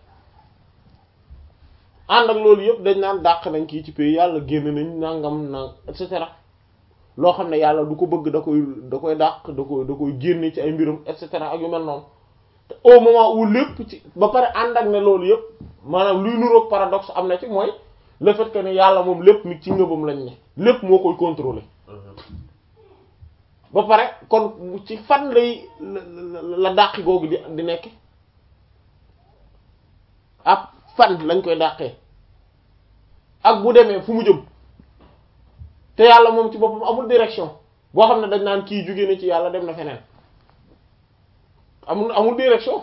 ànd ak loolu yëpp dañ naan dàq nañ kii ci pays yàlla génn nañ nangam nang et cetera loo xam ne yàlla du ko bëgg da koy da koy dàq da koy da koy génne ci ay mbirum et cetera ak yu mel noonu te au moment où lépp ci ba pare ànd ak ne loolu yëpp maanaam luy nuroog paradoxe am na ci mooy le fait que ne yàlla moom lépp mi ci ngëbam lañ ne lépp moo koy contrôler ba pare kon ci fan lay la la la dàqi googu di di nekk ab fan lañ koy dàqee ak bu demee fu mu jëm te yàlla moom ci boppam amul direction boo xam ne dañ naan kii jóge na ci yàlla dem na feneen amul amul direction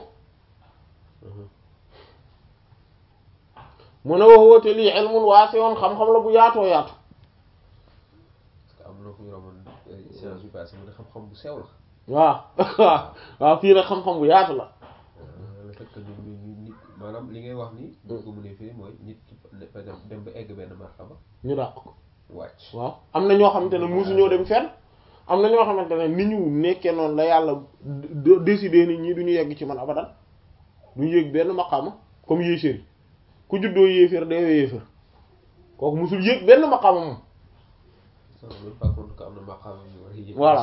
mu ne wax woote lii ilmun waasi'un xam-xam la bu yaatoo yaatu parce que am na ku ñu romoon séance bi passé mu ne xam-xam bu sew la waaw waaw waaw fii nag xam-xam bu yaatu la le fait que ñu ñu ñu nit maanaam li ngay wax ni ñu ko mënee firi mooy nit ki par exemple dem ba egg benn martaba ñu dàq ko wàcc waaw am na ñoo xamante ne musu ñoo dem fenn am na ñoo xamante ne ni ñu nekkee noonu la yàlla d- décider nit ñi du ñu yegg ci man abadan du ñu yëg benn maqaama comme yéeféer yi ku juddoo yéeféer deewee yéeféer kooku musul yëg benn maqaama moom ça ne veut pas compte que am na maqaama yu war a yëg voilà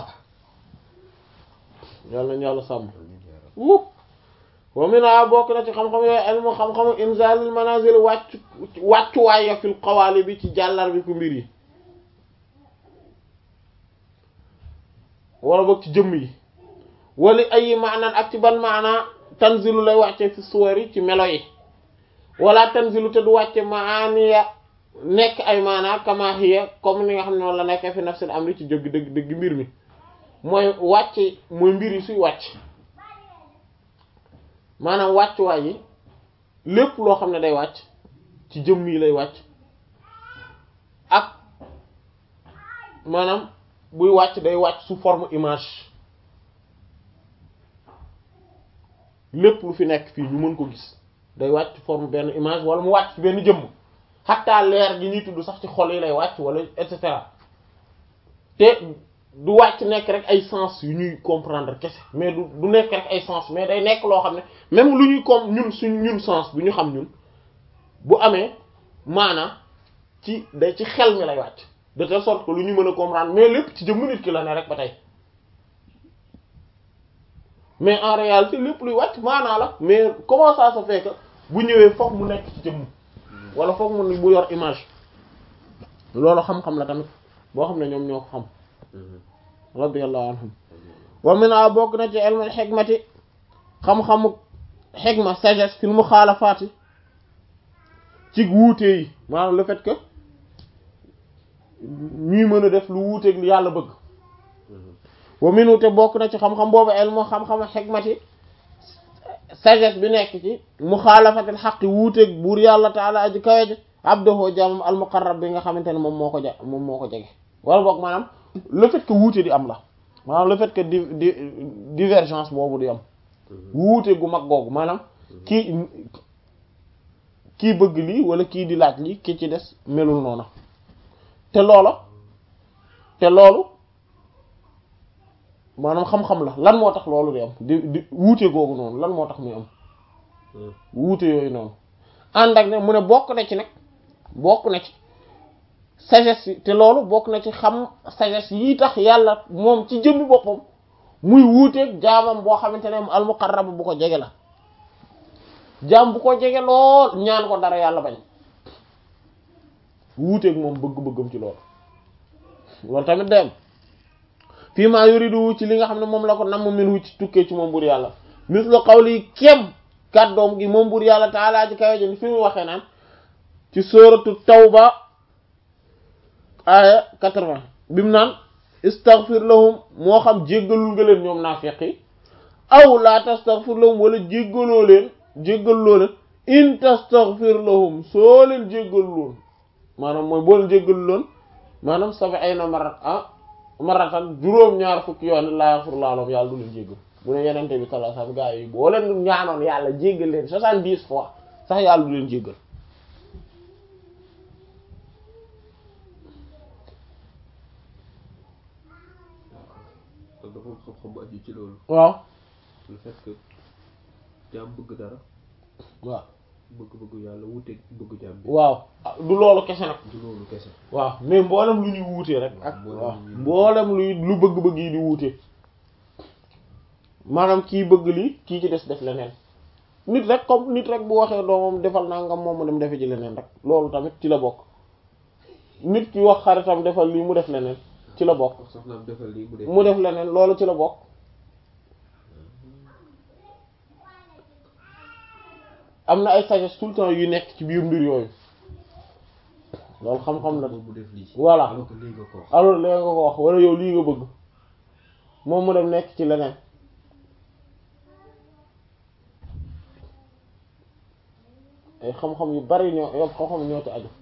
yàlla nañu yàlla sàmm Amiin yaa rabbi. wu wa mina bokk na ci xam-xam yooyu ilmu xam-xamu inzalil manazil wàccu wàccuwaay ya fil xawaali bi ci jàllar bi ku mbir yi wala boog ci jëmm yi wali ay maanaan ak ci ban maana tanzilu lay wàcce fi suwari ci melo yi wala tanzilu te du wàcce maaniya nekk ay maana kama hiya comme ni nga xam ne noonu la nekkee fi nafsil amri ci dëgg dëgg dëgg mbir mi mooy wàcce mooy mbir yi suy wàcc maanaam wàccuwaay yi lépp loo xam ne day wàcc ci jëmm yi lay wàcc ak maanaam buy wàcc day wàcc sous forme image lépp lu fi nekk fii ñu mën ko gis day wàcc forme benn image wala mu wàcc ci benn jëmm xataa leer gi ñuy tudd sax ci xol yi lay wàcc wala et cetera te du wàcc nekk rek ay sens yu ñuy comprendre kese mais du du nekk rek ay sens mais day nekk loo xam ne même lu ñuy comme ñun suñ ñun sens bu ñu xam ñun bu amee maanaam ci day ci xel mi lay wàcc de telle sorte que lu ñu mën a comprendre mais lépp ci jëmm nit ki la ne rek ba tey mais en réalité lépp luy wàcc maanaa la mais comment ça se fait que bu ñëwee foog mu nekk ci jëmm wala foog mu bu yor image loolu xam-xam la tamit boo xam ne ñoom ñoo ko xam radiyallahu anhum wa mina bokk na ci ilmul xikmati xam-xamu xikma sagesse fil muxaalafaati ci wuute yi maanaam le fait que ñuy mën a def lu wuuteeg li yàlla bëgg wa minu te bokk na ci xam-xam boobu ilmu xam-xamu xikmati sagesse bi nekk ci muxaalafatil xaqi wuuteeg buur yàlla taala aji kawe ji abdoho jaamam al muqarrab bi nga xamante ne moom moo ko ja moom moo ko jege wala boog maanaam le fait que wuute di am la maanaam le fait que di di divergence boobu di am wuute gu mag googu maanaam kii kii bëgg lii wala kii di laaj lii ki ci des melul noona te loola te loolu maanaam xam-xam la lan moo tax loolu di am di di wuute googu noonu lan moo tax muy am wuute yooyu noonu ànd ak ne mu ne bokk na ci nag bokk na ci sagesse yi te loolu bokk na ci xam sagesse yi tax yàlla moom ci jëmmi boppam muy wuuteeg jaamam boo xamante ne almuqarrab bu ko jege la jaam bu ko jege lool ñaan ko dara yàlla bañ wuuteeg moom bëgg-bëggam ci loolu loolu tamit dem fii maa yuridu ci li nga xam ne moom la ko namm min wu ci tukkee ci moom bur yàlla mislu qawli kem kàddoom gi moom bur yàlla taalaa ji kawe jën fi mu waxee naan ci sóoratu tawba aya 80 bi mu naan istaghfir lahum moo xam jéggalul nga leen ñoom naafiq yi aw laa tastaghfir lahum wala jéggaloo leen jéggaloo leen in tastaghfir lahum soo leen jéggaluloon maanaam mooy boo leen jéggaluloon maanaam sab'ina marrat ah maratan juróom-ñaar fukki yoon laa yaxfirullahu lahum yàlla du leen jéggal bu ne yenente bi sallallahu alayhi wasallam gaa yi boo leen ñaanoon yàlla jéggal leen soixante-dix fois sax yàlla du leen jéggal kon dafa am xam-xam bu aju ci loolu waaw le fait que jaam bëgg dara waaw bëgg-bëgg yàlla wuteeg bëgg jaam bi waaw du loolu kese nag du loolu kese waaw mais mboolem lu ñuy wuutee rek ak waaw mboolem luy lu bëgg-bëgg yi di wuute maanaam kii bëgg lii kii ci des def leneen nit rek comme nit rek bu waxee doomam defal naa nga moom mu dem defe ci leneen rek loolu tamit ci la bokk nit ki wax xaritam defal lii mu def leneen ci la bokk wax soxnaam defal lii mu def mu def leneen loolu ci la bokk am na ay sagesse tout le temps yu nekk ci biir mbir yooyu loolu xam-xam la moom mu def lii voilà alors que lii nga ko wax alors léegi nga ko wax wala yow lii nga bëgg moom mu dem nekk ci leneen ay xam-xam yu bari ñoo yow xam-xam ñoo ci aju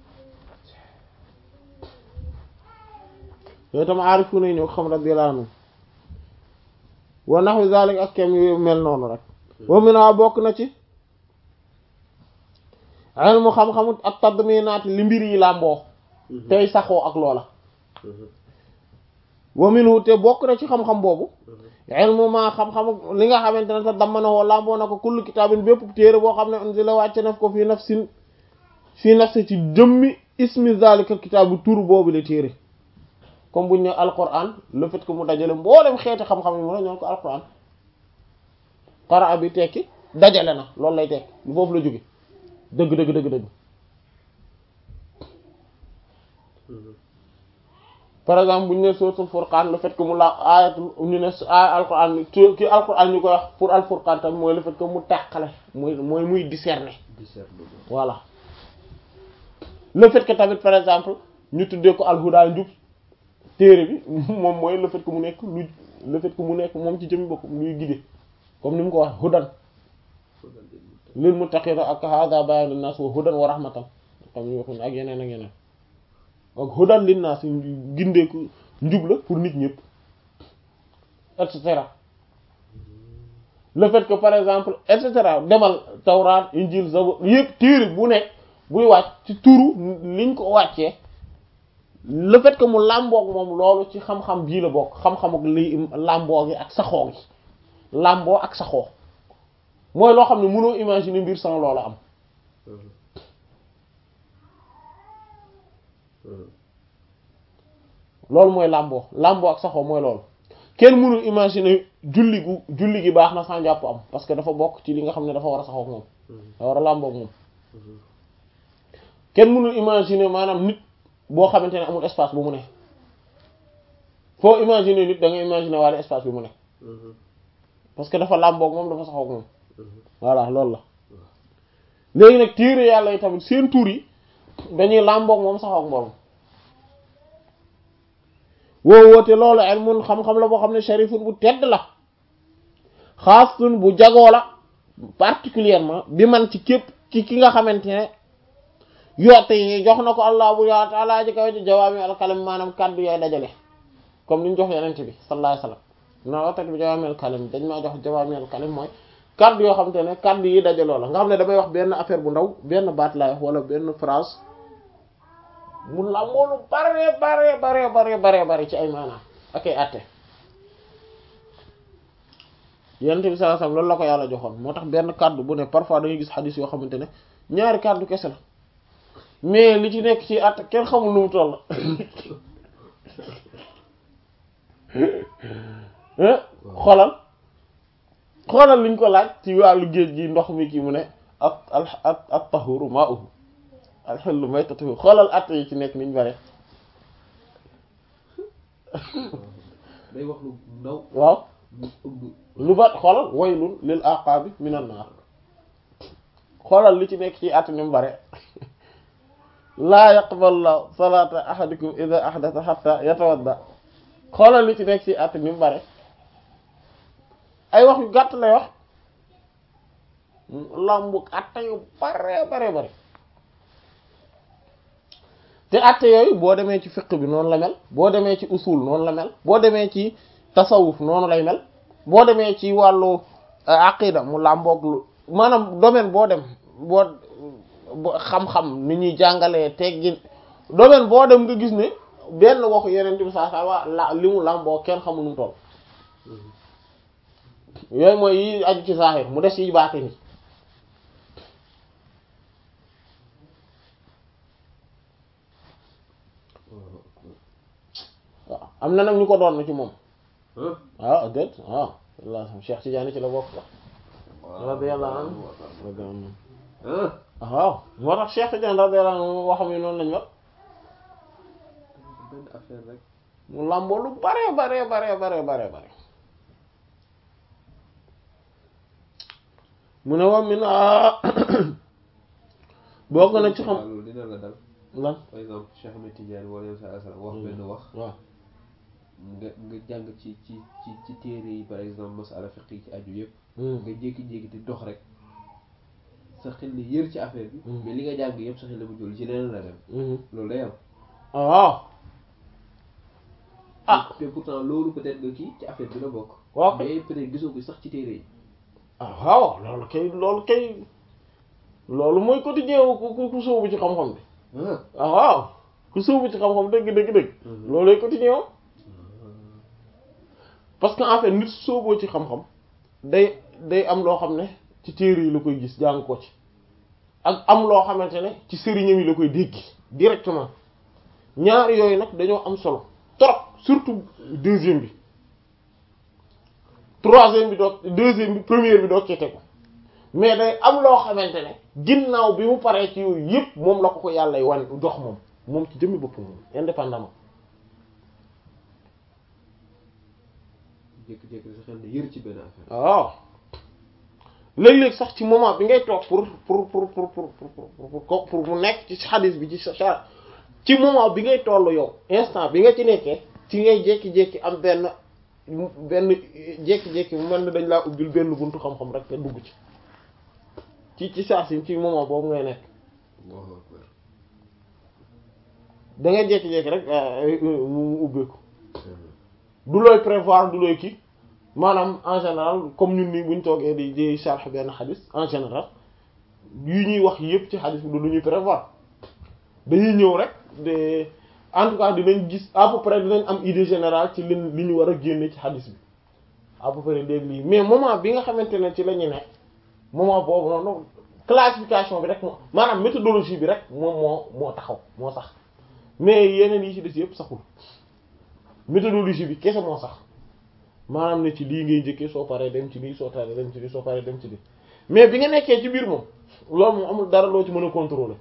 yooyu tam aarifu na ñoo xam radiyallahu anhu wa nahwi zalik ak kem yu mel noonu rek wa mina bokk na ci ilmu xam-xamu ak tadminaat li mbir yi làmboo tey saxoo ak loola wa minhu te bokk na ci xam-xam boobu ilmu ma xam-xamu li nga xamante ne te dammanawoo làmboo na ko kullu kitaabin bépp téere boo xam ne unzila wàcce naf ko fii nafsin fii nafsi ci jëmmi ismi zalika kitaabu tur boobu la téere comme buñ ne alquran le fait que mu dajale mboolem xeeti xam-xam yi mu ne ñoo ko alquran qara bi tekki dajale na loolu lay tekki lu foofu la jóge dëgg dëgg dëgg dëgg par exemple bu ñu ne suratul furqan le fait que mu la ayat ñu ne ay alquran ki alquran ñu koy wax pour al furqan tamit mooy le fait que mu tàqale mooy mooy muy discerner discernement voilà le fait que tamit par exemple ñu tuddee ko alhuda njub téere bi moom mooy le fait que mu nekk lu le fait que mu nekk moom ci jëmmi boppam luy guider comme ni mu ko wax hudan lil muttaqina ak hada bayan linnas wa hudan wa rahmatan comme ñu waxuñ ak yeneen ak yeneen ak hudan linnas gindeeku njub la pour nit ñëpp et cetera le fait que par exemple et cetera demal tawraat injil zabur yëpp téere bu nekk buy wàcc ci turu liñ ko wàccee le fait que mu làmboog moom loolu ci xam-xam bii la bokk xam-xam ak li làmboo gi ak saxoo gi làmboo ak saxoo mooy loo xam ne mënoo imaginer mbir sans loolu am loolu mooy làmboo làmboo ak saxoo mooy loolu kenn mënul imaginer julli gu julli gi baax na sans jàpp am parce que dafa bokk ci li nga xam ne dafa war a saxoo ak moom dafa war a làmboo ak moom kenn mënul imaginer maanaam nit boo xamante ne amul espace bu mu ne foo imaginer nit da nga imaginer waale espace bi mu ne parce que dafa làmboo ak moom dafa saxoo ak moom voilà loolu la léegi nag téere yàlla yi tamit seen tur yi dañuy làmboo ak moom saxoo ak moom woo woote loolu ilmun xam-xam la boo xam ne sharifun bu tedd la xaastun bu jagoo la particulièrement bi man ci képp ci ki nga xamante ne yoote yi jox na ko allah bu yaa taala ji kaw ci jawaami alkalim maanaam kàddu yaay dajale comme ni ñu jox yenente bi sallallahu alayhi wasallam na woote bi jawaami alkalim dañ maa jox jawaami alkalim mooy kàddu yoo xamante ne kàddu yi dajaloo la nga xam ne damay wax benn affaire bu ndaw benn baat laay wax wala benn phrase mu lamboo lu bare bare bare bare bare bare ci ay maanaam ak ay àtte yenente bi sallallahu alayhi wasallam loolu la ko yàlla joxoon moo tax benn kàddu bu ne parfois da ngay gis xadis yoo xamante ne ñaari kàddu kese la mais li ci nekk ci àtte kenn xamul nu mu toll xoolal xoolal liñ ko laaj ci wàllu géej gi ndox mi ki mu ne ak al ak ak tahuru ma'uhu alxellu maytatuhu xoolal àtte yi ci nekk niñ bare day wax lu ndaw waaw lu ëmb lu bat xoolal waylun lil aqabi minan naar xoolal li ci nekk ci àtte ni mu bare laa yaqbal la salata ahadikum idha ahdatha hatta yatawadda xoolal li ci nekk ci àtte ni mu bare ay wax yu gàtt lay wax lambu àtte yu bare bare bare te àtte yooyu boo demee ci fiqh bi noonu la mel boo demee ci usul noonu la mel boo demee ci tasawuf noonu lay mel boo demee ci wàllu aqida mu làmboog lu maanaam domaine boo dem boo xam-xam ni ñuy jàngalee teggin domaine boo dem nga gis ne benn waxu yeneen bi saa saa waa la li mu làmboo kenn xamul nu mu toll yooyu mooy yi aju ci zahir mu des yi baate ni waaw am na nag ñu ko doon na ci moom waaw déet waaw walla Cheikh Tidiane ci la bokk sax radiyallahu anhu waaw moo tax Cheikh Tidiane radiyallahu anhu waxam yi noonu lañ wax benn affaire rek mu làmboo lu bare bare bare bare bare bare mu ne woon mi na bokk na ci xam loolu dina la dal lan par exemple Cheikh Ahmed Tidiane wala yow sallallahu alayhi wasallam wax benn wax waaw nga nga jàng ci ci ci ci téere yi par exemple masala fiqh yi ci aju yëpp nga jékki-jékki di dox rek sa xel ni yër ci affaire bi mais li nga jàng yëpp sa xel la mu jël ci leneen la dem loolu day am waaw ah te pourtant loolu peut-être nga kii ci affaire bi la bokk waaw mais peut-être gisoo ko sax ci téere yi ah waaw loolu kay loolu kay loolu mooy quotidien wu ku ku sóobu ci xam-xam bi ah ah waaw ku sóobu ci xam-xam dëgg dëgg dëgg loolu lay quotidien parce que en fait nit sóoboo ci xam-xam day day am loo xam ne ci téere yi la koy gis jàng ko ci ak am loo xamante ne ci sëriñam yi la koy dégg directement ñaar yooyu nag dañoo am solo trop surtout deuxième bi troisième bi doog deuxième bi première bi doog ci tegu mais day am loo xamante ne ginnaaw bi mu paree ci yooyu yëpp moom la ko ko yàlla wan jox moom moom ci jëmmi boppam moom indépendamment jékki-jékki sa xel ni yër ci benn affaire waaw léeg-léeg sax ci moment bi ngay toog pour pour pour pour pour pour pour pour mu nekk ci xadis bi ci sa ci moment bi ngay toll yow instant bi nga ci nekkee ci ngay jékki-jékki am benn benn jékki-jékki mu mel ni dañ laa ubbil benn buntu xam-xam rek nga dugg ci ci ci saa si ci moment boobu ngay nekk Allahu akbar da ngay jékki-jékki rek mu mu ubbeeku du looy prévoir du looy kii maanaam en général comme ñun nii buñ toogee di di sharh benn xadis en général yu ñuy wax yëpp ci xadis bi du lu ñuy prévoir dañuy ñëw rek de en tout cas dinañ gis à peu près dinañ am idée générale ci li li ñu war a génne ci hadith bi à peu près léegi lii mais moment bi nga xamante ne ci la ñu ne moment boobu noonu classification bi rek moo maanaam méthodologie bi rek moom moo moo taxaw moo sax mais yeneen yi ci des yëpp saxul méthodologie bi kese moo sax maanaam ne ci lii ngay njëkkee soo paree dem ci lii soo paree dem ci lii soo paree dem ci lii mais bi nga nekkee ci biir moom loolu moom amul dara loo ci mën a contrôler.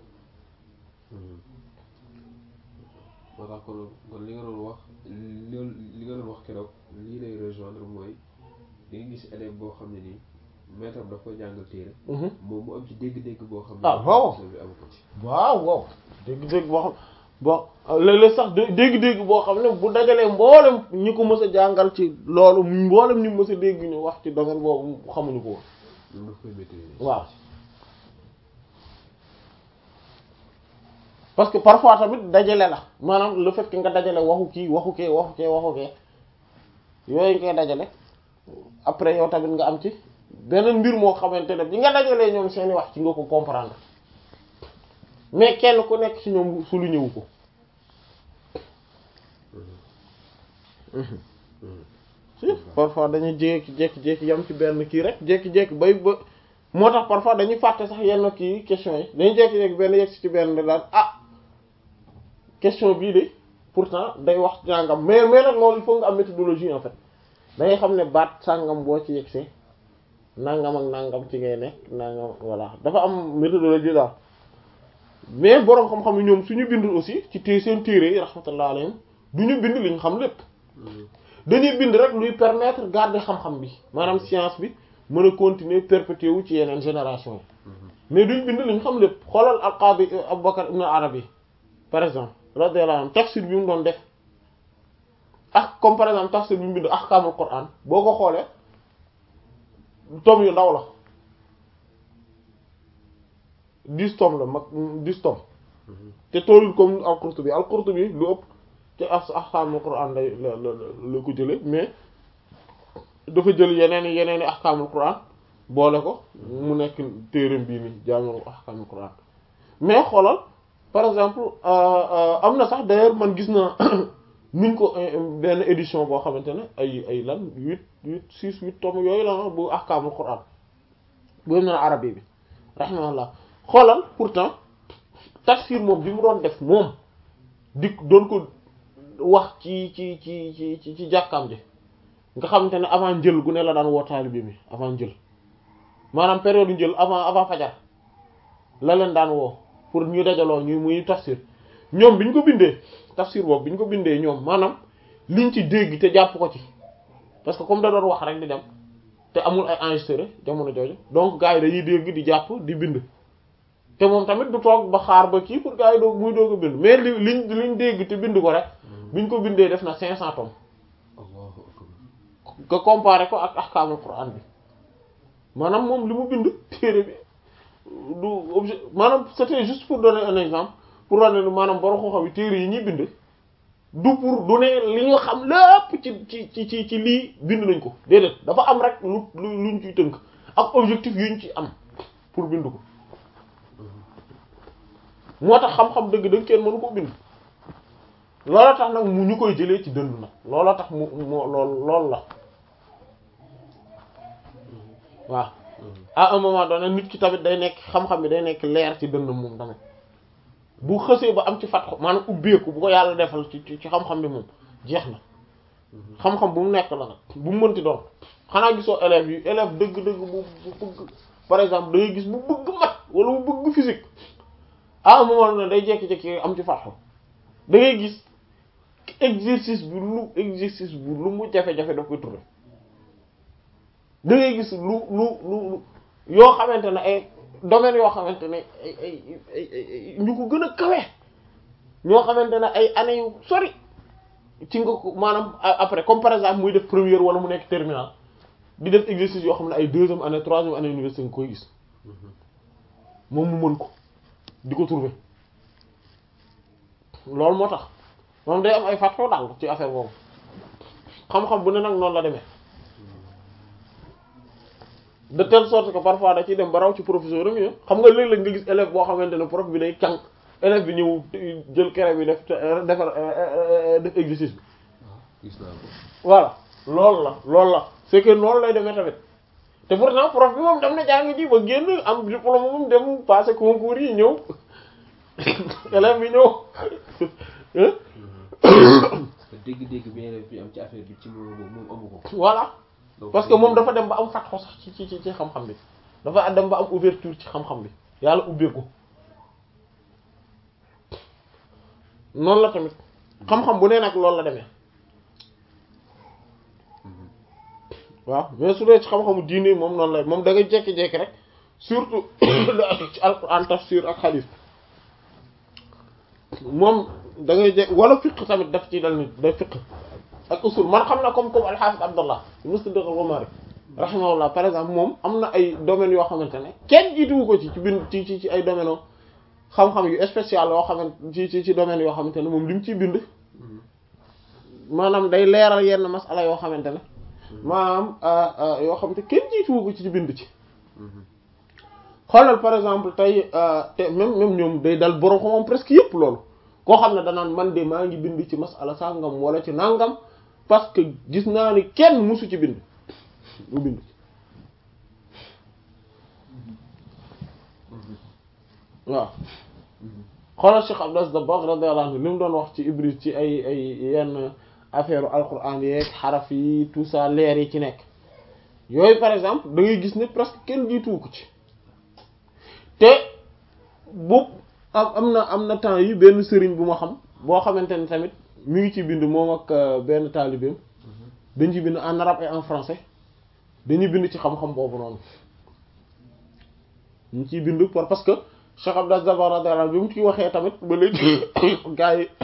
moo tax kon kon li nga doon wax loolu li nga doon wax keroog lii lay rejoindre mooy di nga gis élève boo xam ne nii maître am daf koy jàngal téere moom mu am ci dégg-dégg boo xam ne ah waaw bi amu ko ci waaw waaw dégg-dégg boo xam bon léeg-léeg sax dégg-dégg boo xam ne bu dajalee mboolem ñi ko mës a jàngal ci loolu mboolem ñi mës a dégg ñu wax ci domaine boobu xamuñu ko woon loolu daf koy maîtriser waaw parce que parfois tamit dajale la maanaam le fait que nga dajale waxu kii waxu kee waxu kee waxu kee yooyu ngay dajale après yow tamit nga am ci beneen mbir moo xamante ne bi nga dajalee ñoom seeni wax ci nga ko comprendre mais kenn ku nekk ci ñoom su lu ñëw ko si parfois dañuy jékki jékki jékki yam ci benn kii rek jékki-jékki bay ba moo tax parfois dañuy fàtte sax yenn kii question yi dañuy jékki-jékki benn yegg ci benn daal ah question bii de pourtant day wax nangam mais mais nag loolu il faut nga am méthodologie en fait da ngay xam ne baat sàngam boo ci yegsee nangam ak nangam ci ngay nekk nangam voilà dafa am méthodologie daal mais boroom xam-xam yi ñoom suñu bind aussi ci té seen téere yi rahmatullah alayhim du ñu bind li ñu xam lépp dañuy bind rek luy permettre garder xam-xam bi maanaam science bi mën a continuer perpétuer wu ci yeneen génération yi mais duñ bind li ñu xam lépp xoolal al-Qadi Abubakar ibn Arabi par exemple radiyallahu anhu tafsir bi mu doon def ak comme par exemple tafsir bi mu bind ahkaamul Qur'an boo ko xoolee tome yu ndaw la dix tome la mag dix tome te toolul comme al-Qurtubi al-Qurtubi lu ëpp ci ahkaamul Qur'an lay la la la ko jële mais dafa jël yeneen i yeneen i ahkaamul Qur'an boole ko mu nekk téereem bii nii jaami'ul ahkaamul Qur'an mais xoolal par exemple am na sax d'ailleurs man gis na nuñ ko benn édition boo xamante ne ay ay lan huit huit six huit tomes yooyu la bu ahkaamul Qur'an boobu na arabi bi rahimahullah xoolal pourtant tafsir moom bi mu doon def moom di doon ko wax ci ci ci ci ci ci jàkkaam ji nga xamante ne avant njël gu ne la daan woo taalibe mi avant njël maanaam période njël avant avant fajar la leen daan woo pour ñu dajaloo ñu muy tafsir ñoom bi ñu ko bindee tafsir boobu bi ñu ko bindee ñoom maanaam liñ ci dégg te jàpp ko ci parce que comme da doon wax rek di dem te amul ay enregistré jamono jooju donc gars yi dañuy dégg di jàpp di bind te moom tamit du toog ba xaar ba kii pour gars yi doog muy doog a bind mais li liñ liñ dégg te bind ko rek biñ ko bindee def na 500 tomes nga comparé ko ak ahkaamul Qur'an bi maanaam moom li mu bind téere bi du objet maanaam c'était juste pour donner un exemple pour wane ne maanaam borom xam-xam yi téere yi ñuy bind du pour du ne li ñu xam lépp ci ci ci ci ci lii bind nañ ko déedéet dafa am rek lu lu luñ ciy tënk ak objectif yuñ ci am pour bind ko moo tax xam-xam dëgg-dëgg kenn mënu ko bind looloo tax nag mu ñu koy jëlee ci dënd nag looloo tax mu moo lool lool la waaw à un moment donné nit ki tamit day nekk xam-xam bi day nekk leer ci dënd moom tamit bu xësee ba am ci fatxu maanaam ubbeeku bu ko yàlla defal ci ci xam-xam bi moom jeex na xam-xam bu mu nekk la nag bu mu mënti doon xanaa gisoo élèves yi élève dëgg-dëgg bu bu bëgg par exemple da ngay gis bu bëgg mat wala bu bëgg physique à un moment donné day jekki-jekki am ci fatxu da ngay gis exercice bi lu exercice bu lu mu jafe-jafe daf koy trouver da ngay gis lu lu lu yoo xamante ne ay domaines yoo xamante ne ay ay ay ñu ko gën a kawe ñoo xamante ne ay années yu sori ci nga ko maanaam après comme par exemple muy def première wala mu nekk terminal di def exercice yoo xam ne ay deuxième année troisième année université nga koy gis moom mu mën ko di ko trouver loolu moo tax moom day am ay fàttoo daal ci affaire boobu xam-xam bu ne nag noonu la demee de telle sorte que parfois da ciy dem ba raw ci professeur am yi xam nga léeg-léeg nga gis élève boo xamante ne prof bi day càng élève bi ñëw jël kere bi def defar def exercice bi gis naa ko voilà loolu la loolu la c'est que noonu lay demee tamit te pourtant prof bi moom dem na jàng ji ba génn am diplôme moom dem passer concours yi ñëw élève bi ñëw dégg-dégg bi élève bi am ci affaire bi ci moom moom amu ko voilà donc parce que moom dafa dem ba am fatxo sax ci ci ci ci xam-xam bi dafa dem ba am ouverture ci xam-xam bi yàlla ubbeeku noonu la tamit xam-xam bu nee nag loolu la demee waaw mais su dee ci xam-xamu diine moom noonu la moom da ngay jékki-jékki rek surtout lu aju ci alquran tafsir ak xadiis moom da ngay jé wala fiq tamit daf ci dal nit day fiq ak usul man xam na comme comme alxaafis abdallah Musaddiq al-Ghumari rahimahullah par exemple moom am na ay domaines yoo xamante ne kenn jiituwu ko ci ci bind ci ci ci ay domaines xam-xam yu spécial yoo xamante ci ci ci domaines yoo xamante ne moom li mu ciy bind maanaam day leeral yenn masala yoo xamante ne maanaam yoo xamante kenn jiituwu ko ci ci bind ci xoolal par exemple tey te même même ñoom day dal borom xam presque yëpp loolu koo xam ne danaan man de maa ngi bind ci masala sàngam wala ci nangam parce que gis naa ni kenn musu ci bind mu bind ci waaw xoolal Cheikh Abdou Aziz Dabakh radiyallahu anhu li mu doon wax ci Ibris ci ay ay yenn affaire alquran yeeg xaraf yi tout ça leer yi ci nekk yooyu par exemple da ngay gis ne presque kenn jiituwu ko ci te bu am am na am na temps yi benn sëriñ bu ma xam boo xamante ne tamit mi ngi ci bind moom ak benn taalibeem dañ ci bind en arabe et en français dañuy bind ci xam-xam boobu noonu ñu ciy bind pour parce que Cheikh Abdou Aziz Dabakh radiyallahu bi mu ci waxee tamit ba léegi gars yi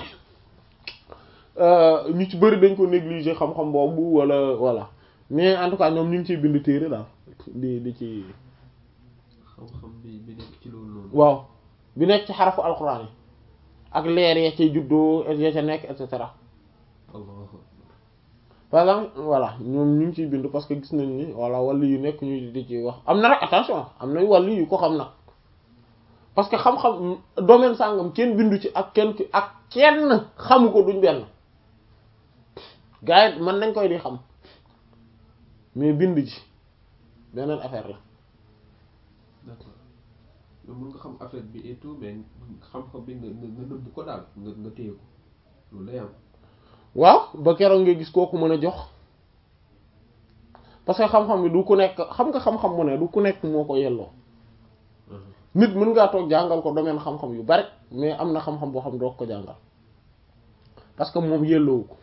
ñu ci bëri dañ ko négliger xam-xam boobu wala voilà mais en tout cas ñoom ñu ngi ciy bind téere daal di di ci xam-xam bi bi nekk ci loolu noonu waaw bi nekk ci xarafu alxuraan yi ak leer ya cay juddoo ya ca nekk et cetera Allah par exemple voilà ñoom ñu ngi ciy bind parce que gis nañ ni voilà wàllu yu nekk ñu di ci wax am na rek attention am nañ wàllu yu ko xam nag parce que xam-xam domaine sàngam kenn bindu ci ak kenn ki ak kenn xamu ko duñ benn gars yi mën nañ koy di xam mais bind ci beneen affaire la d'accord yow mën nga xam affaire bi et tout mais xam-xam bi nga nga nga nëbb ko daal nga nga téye ko loolu day am waaw ba keroog nga gis kooku mën a jox parce que xam-xam bi du ku nekk xam nga xam-xam mu ne du ku nekk moo ko yelloo nit mën ngaa toog jàngal ko domaine xam-xam yu bari mais am na xam-xam boo xam doo ko jàngal parce que moom yelloowu ko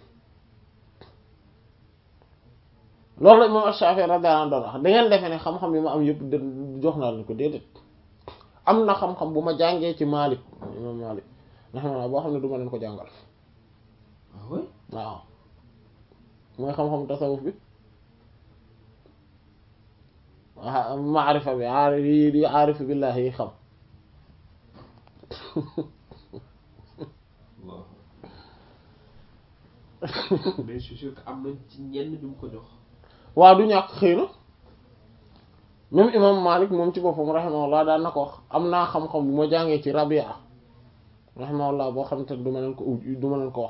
loolu la moom Shafi'i radiyallahu anhu doon wax da ngeen defee ne xam-xam yi ma am yëpp de jox naa leen ko déedéet am na xam-xam bu ma jàngee ci Malik imam Malik nga xam ne boo xam ne du ma leen ko jàngal ah oui waaw mooy xam-xam tasawuf bi waa maarifa bi aarif yi di aarif billahi yi xam waaw mais je suis sûr que am na ci ñenn bi mu ko jox waaw du ñàkk xëy na même imam Malik moom ci boppam rahimahullah daan na ko wax am naa xam-xam bu ma jàngee ci Rabia rahimahullah boo xam te du ma leen ko du ma leen ko wax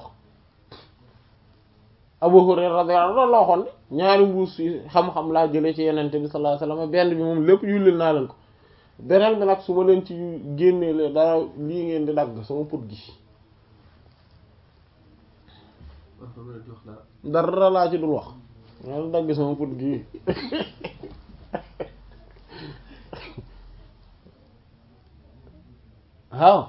Abu Hurayra radiyallahu anhu loolu la waxoon de ñaari mbuus yi xam-xam laa jëlee ci yenente bi sallallahu alayhi wasallam benn bi moom lépp yullil naa leen ko beneen bi nag su ma leen ci génnee lee dara lii ngeen di dagg sama put gi wax dama leen jox dara dara laa ci dul wax maa ngi dagg sama put gi waaw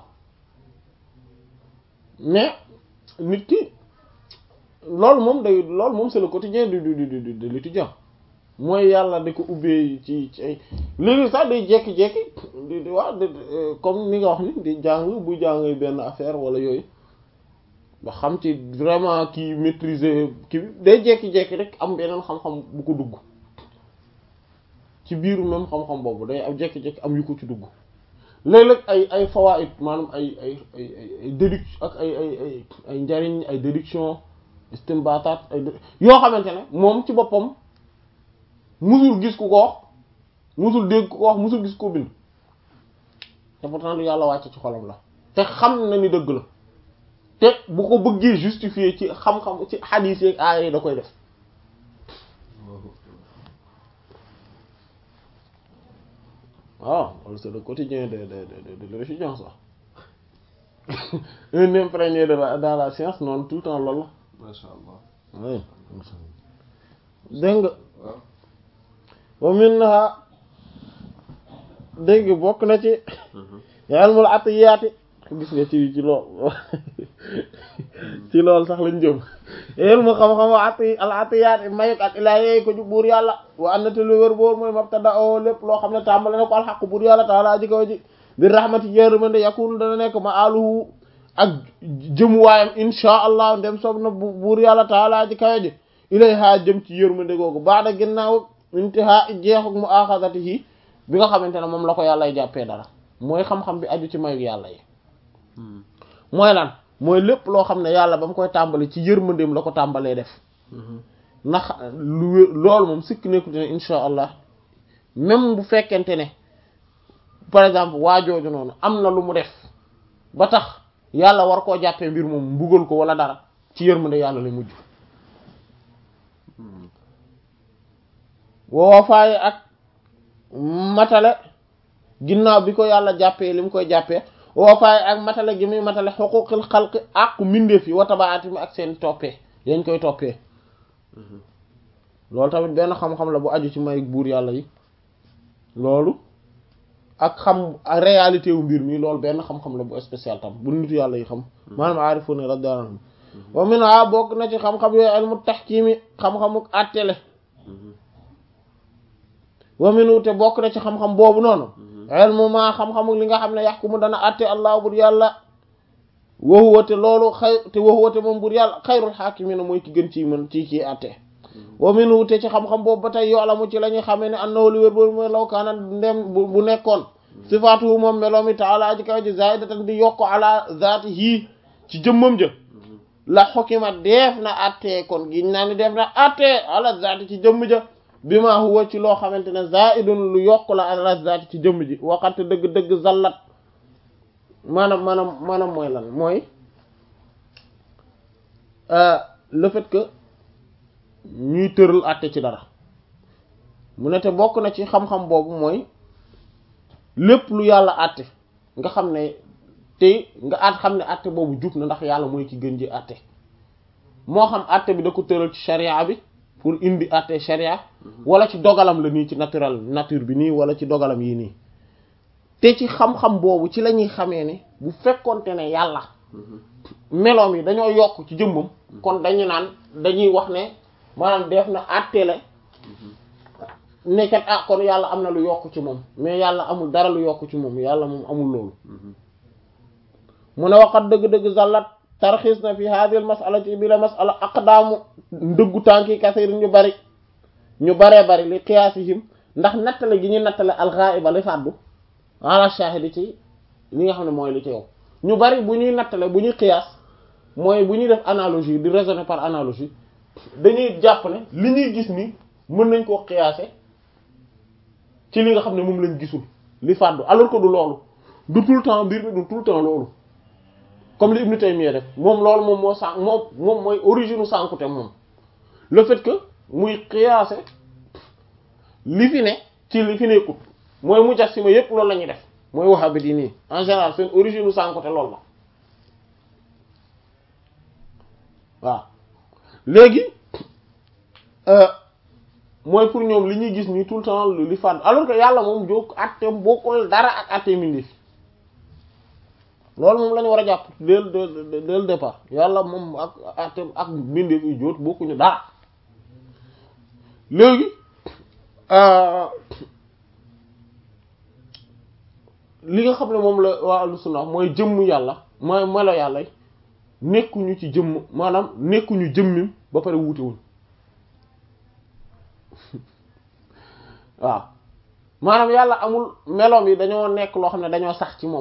mais nit ki loolu moom day loolu moom c'est le quotidien du du du du de l'étudiant mooy yàlla da ko ubbee ci ci ay léegi sax day jékki-jékki di di wax comme ni nga wax ni di jàng bu jàng benn affaire wala yooyu ba xam ci vraiment kii maîtriser kii bi day jékki-jékki rek am beneen xam-xam bu ko dugg ci biiru même xam-xam boobu day am jékki-jékki am yu ko ci dugg léeg-léeg ay ay fawaid maanaam ay ay ay ay déduction ak ay ay ay ay njariñ ay déduction istimbaataat ay yoo xamante ne moom ci boppam musul gis ku ko wax musul dégg ku ko wax musul gis ko bind te pourtant lu yàlla wàcce ci xolam la te xam na ni dëgg la te bu ko bëggee justifier ci xam-xam ci xadiis yeeg aaya yi da koy def waaw loolu c'est le quotidien de de de de l'étudiant ça un imprégné de la dans la science noonu tout le temps loolu la masha Allah oui dégg nga wa minha dégg nga bokk na ci ilmul atiyaati gis nga ci ci lool ci lool sax lañ jëm ilmu xam-xam wa ati al atiyaati mayuk ak ilaa yeey ko ju buur yàlla wa annate lu wér boor mooy mabtada o lépp loo xam ne tàmbale na ko alxaq buur yàlla taala ji kaw ji bi rahmati yërmande yakun dana nekk ma aluhu ak jëmuwaayam insha allah ndem soob na buur yàlla taala ji kaw ji ilayha jëm ci yërmande googu baada ginnaaw intihaa jeexuk mu axadatihi bi nga xamante ne moom la ko yàllay jàppee dara mooy xam-xam bi aju ci mayu yàlla yi mooy lan mooy lépp loo xam ne yàlla ba mu koy tàmbali ci yërmandeem la ko tàmbalee def ndax lu loolu moom sikk nekkute ne insha allah même bu fekkente ne par exemple waajooju noonu am na lu mu def ba tax yàlla war koo jàppee mbir moom mbugal ko wala dara ci yërmande yàlla lay mujj woo faaye ak matale ginnaaw bi ko yàlla jàppee li mu koy jàppee woo faaye ak matale gi muy matale xuquqil xalqi ak mbindeef yi wa tabaati mi ak seen toppee yañ koy toppee loolu tamit benn xam-xam la bu aju ci may buur yàlla yi loolu ak xam réalité wu mbir mi loolu benn xam-xam la bu spécial tam bu nitu yàlla yi xam maanaam aarifu ne radiyallahu anhum wa min a bokk na ci xam-xam yooyu ilmu tahkiimi xam-xamu àttele wa min te bokk na ci xam-xam boobu noonu ilmu ma xam-xamu li nga xam ne yaxkumu dana àtte allah bur yàlla wa huwa te loolu xay te wa huwa te moom bur yàlla xayrul haakimiina mooy ki gën ci mën ci kii àtte wa min te ci xam-xam boobu ba tey yoolamu ci la ñuy xamee ne annahu li wér boobu mooy law kaana ndem bu nekkoon sifaatuhu moom meloomi taala aji kaw ji zaidatan di yokk ala zaatihi ci jëmmam jë la xukima def na attee kon giñ naa ni def na attee ala zaati ci jëmm ja bi ma huwa ci loo xamante ne zaidun lu yokk la ala zaati ci jëmm ji waxante dëgg-dëgg zallat maanaam maanaam maanaam mooy lan mooy le fait que ñuy tëral atte ci dara mu ne te bokk na ci xam-xam boobu mooy lépp lu yàlla atte nga xam ne te nga at xam ne atte boobu jub na ndax yàlla mooy ki gën ji atte moo xam atte bi da ko tëral ci sharia bi pour indi atte sharia wala ci dogalam la nii ci naturel nature bi nii wala ci dogalam yi nii te ci xam-xam boobu ci la ñuy xamee ne bu fekkonte ne yàlla meloom yi dañoo yokk ci jëmmam kon dañu naan dañuy wax ne maanaam def na àttele nekkat ah kon yàlla am na lu yokk ci moom mais yàlla amul dara lu yokk ci moom yàlla moom amul loolu mu ne waxat dëgg-dëgg zallat tarxiis na fi hadhihi masala ci bi la masala aqdaamu ndëggu tànki kasir ñu bari ñu baree bari li qiyaasihim ndax nattale gi ñu nattale alxaiba li fàddu ala shahidi ci li nga xam ne mooy li ci yow ñu bari bu ñuy nattale bu ñuy qiyaas mooy bu ñuy def analogie di raisonner par analogie dañuy jàpp ne li ñuy gis ni mën nañ koo qiyaase ci li nga xam ne moom lañ gisul li fàddu alors que du loolu du tout le temps mbir mi du tout le temps loolu comme li Ibn Taymiyya def moom loolu moom moo sànq moom moom mooy origine u sànkute moom le fait que muy qiyaase li fi ne ci li fi nekkut mooy mujassima yépp loolu la ñuy def mooy wahhabite yi nii en général seen origine u sànkute loolu la waaw léegi mooy pour ñoom li ñuy gis nii tout le temps li fàdd alors que yàlla moom jóg atteem bokkul dara ak atteem indi fi loolu moom la ñu war a jàpp dès le dès le départ yàlla moom ak atteem ak mbindeef yu jóot bokkuñu dara léegi li nga xam ne moom la waa ahlu sunna mooy jëmm yàlla mooy melo yàlla nekkuñu ci jëmm maanaam nekkuñu jëmmim ba pare wuute wuñ waaw maanaam yàlla amul meloom yi dañoo nekk loo xam ne dañoo sax ci moom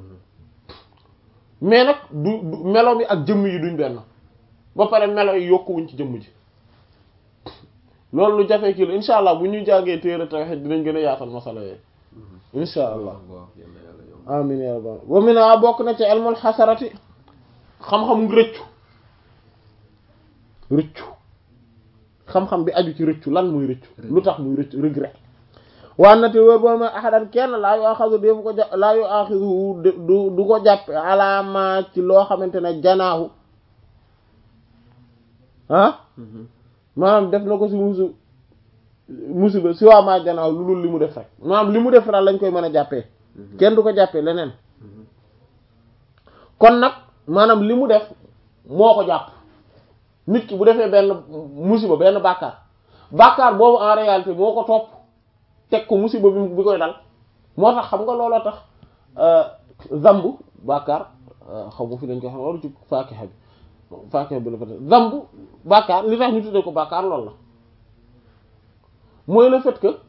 mais nag du du meloom yi ak jëmm yi duñ benn ba pare melo yi yokkuwuñ ci jëmm ji loolu lu jafee kii la insha allah bu ñu jàngee téere tawhid dinañ gën a yaatal masala yooyu insha allah waaw yàlla yàlla amin ya rabbal wa mina bokk na ci ilmul xasarati xam-xam rëccu rëccu xam-xam bi aju ci rëccu lan muy rëccu lu tax muy rëccu regret waa nati wër boo ma ahadan kenn laa yu axasu défu ko jàpp laa yu axisu du du ko jàppe alaama ci loo xamante ne janaahu ah maanaam def na ko si musu musiba si waa maa janaahu lu dul li mu def rek maanaam li mu def daal lañ koy mën a jàppee kenn du ko jàppee leneen kon nag maanaam li mu def moo ko jàpp nit ki bu defee benn musiba benn bàkkaar bàkkaar boobu en réalité moo ko topp teg ko musiba bi bi koy dal moo tax xam nga looloo tax zambu bàkkaar xaw ma fi dañ koy xam waru ci faakixa bi faakixa bi la fa zambu bàkkaar li tax ñu tuddee ko bàkkaar loolu la mooy le fait que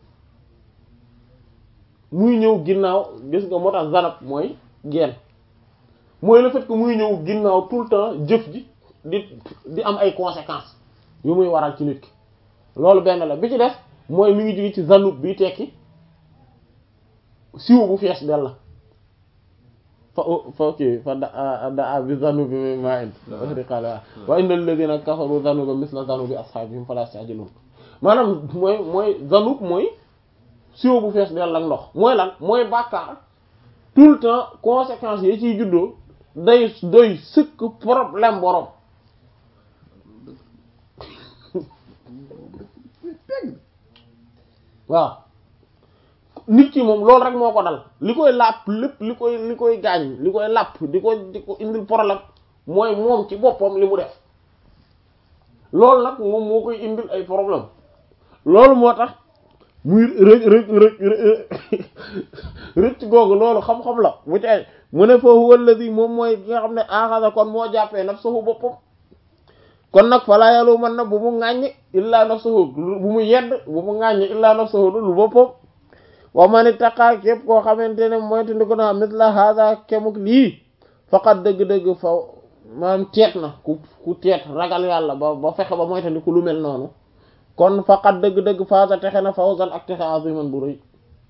muy ñëw ginnaaw gis nga moo tax zanab mooy geen mooy le fait que muy ñëw ginnaaw tout le temps jëf ji di di am ay conséquences yu muy waral ci nit ki loolu benn la bi ci def mooy mi ngi jóge ci zanub bi tekki siw bu fees del la fa fa kii fa da da bi zanubi mi maa in di xaala wa inna alladhina kafaru zanuba misla zanubi ashabihim fala yastajilun maanaam mooy mooy zanub mooy siw bu fees del ak ndox mooy lan mooy bàkkaar tout le temps conséquences yi ciy juddoo day doy sëkk problème borom waaw nit ki moom loolu rek moo ko dal li koy làpp lépp li koy li koy gaañ li koy làpp di ko di ko indil problème mooy moom ci boppam li mu def loolu nag moom moo koy indil ay problème loolu moo tax muy rëc rëc rëc rëcc googu loolu xam-xam la bu ci ay mu ne foofu walladi moom mooy ki nga xam ne axasa kon moo jàppee nafsuhu boppam kon nag falaa yalu man na bu mu ŋàññ illaa nafsuhu bu mu yedd bu mu ŋàññ illaa nafsuhu dul boppam wa man ittaqa képp koo xamante ne moytu ndi ko na misla hada kemuk lii faqat dëgg-dëgg fa maanaam teet na ku ku teet ragal yàlla ba ba fexe ba moytu ndi ku lu mel noonu kon faqat dëgg-dëgg faasa texe na fawzan ak texe aziman bu rëy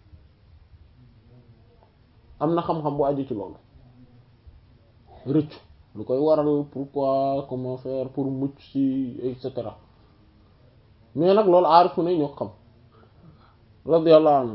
am na xam-xam bu aju ci loolu rëccu lu koy waral pourquoi comment faire pour mucc ci et cetera mais nag loolu aarifu ne ñoo xam radiyallahu anhu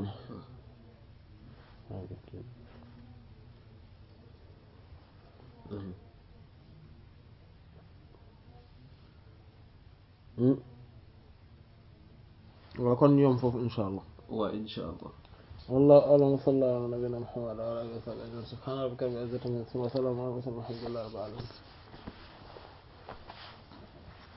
waaw kon ñoom foofu insha allah waaw insha allah والله أعلم وصلى الله على نبينا محمد وعلى آله وصحبه أجمعين سبحان ربك رب العزة عما يصفون وسلام على المرسلين والحمد لله رب العالمين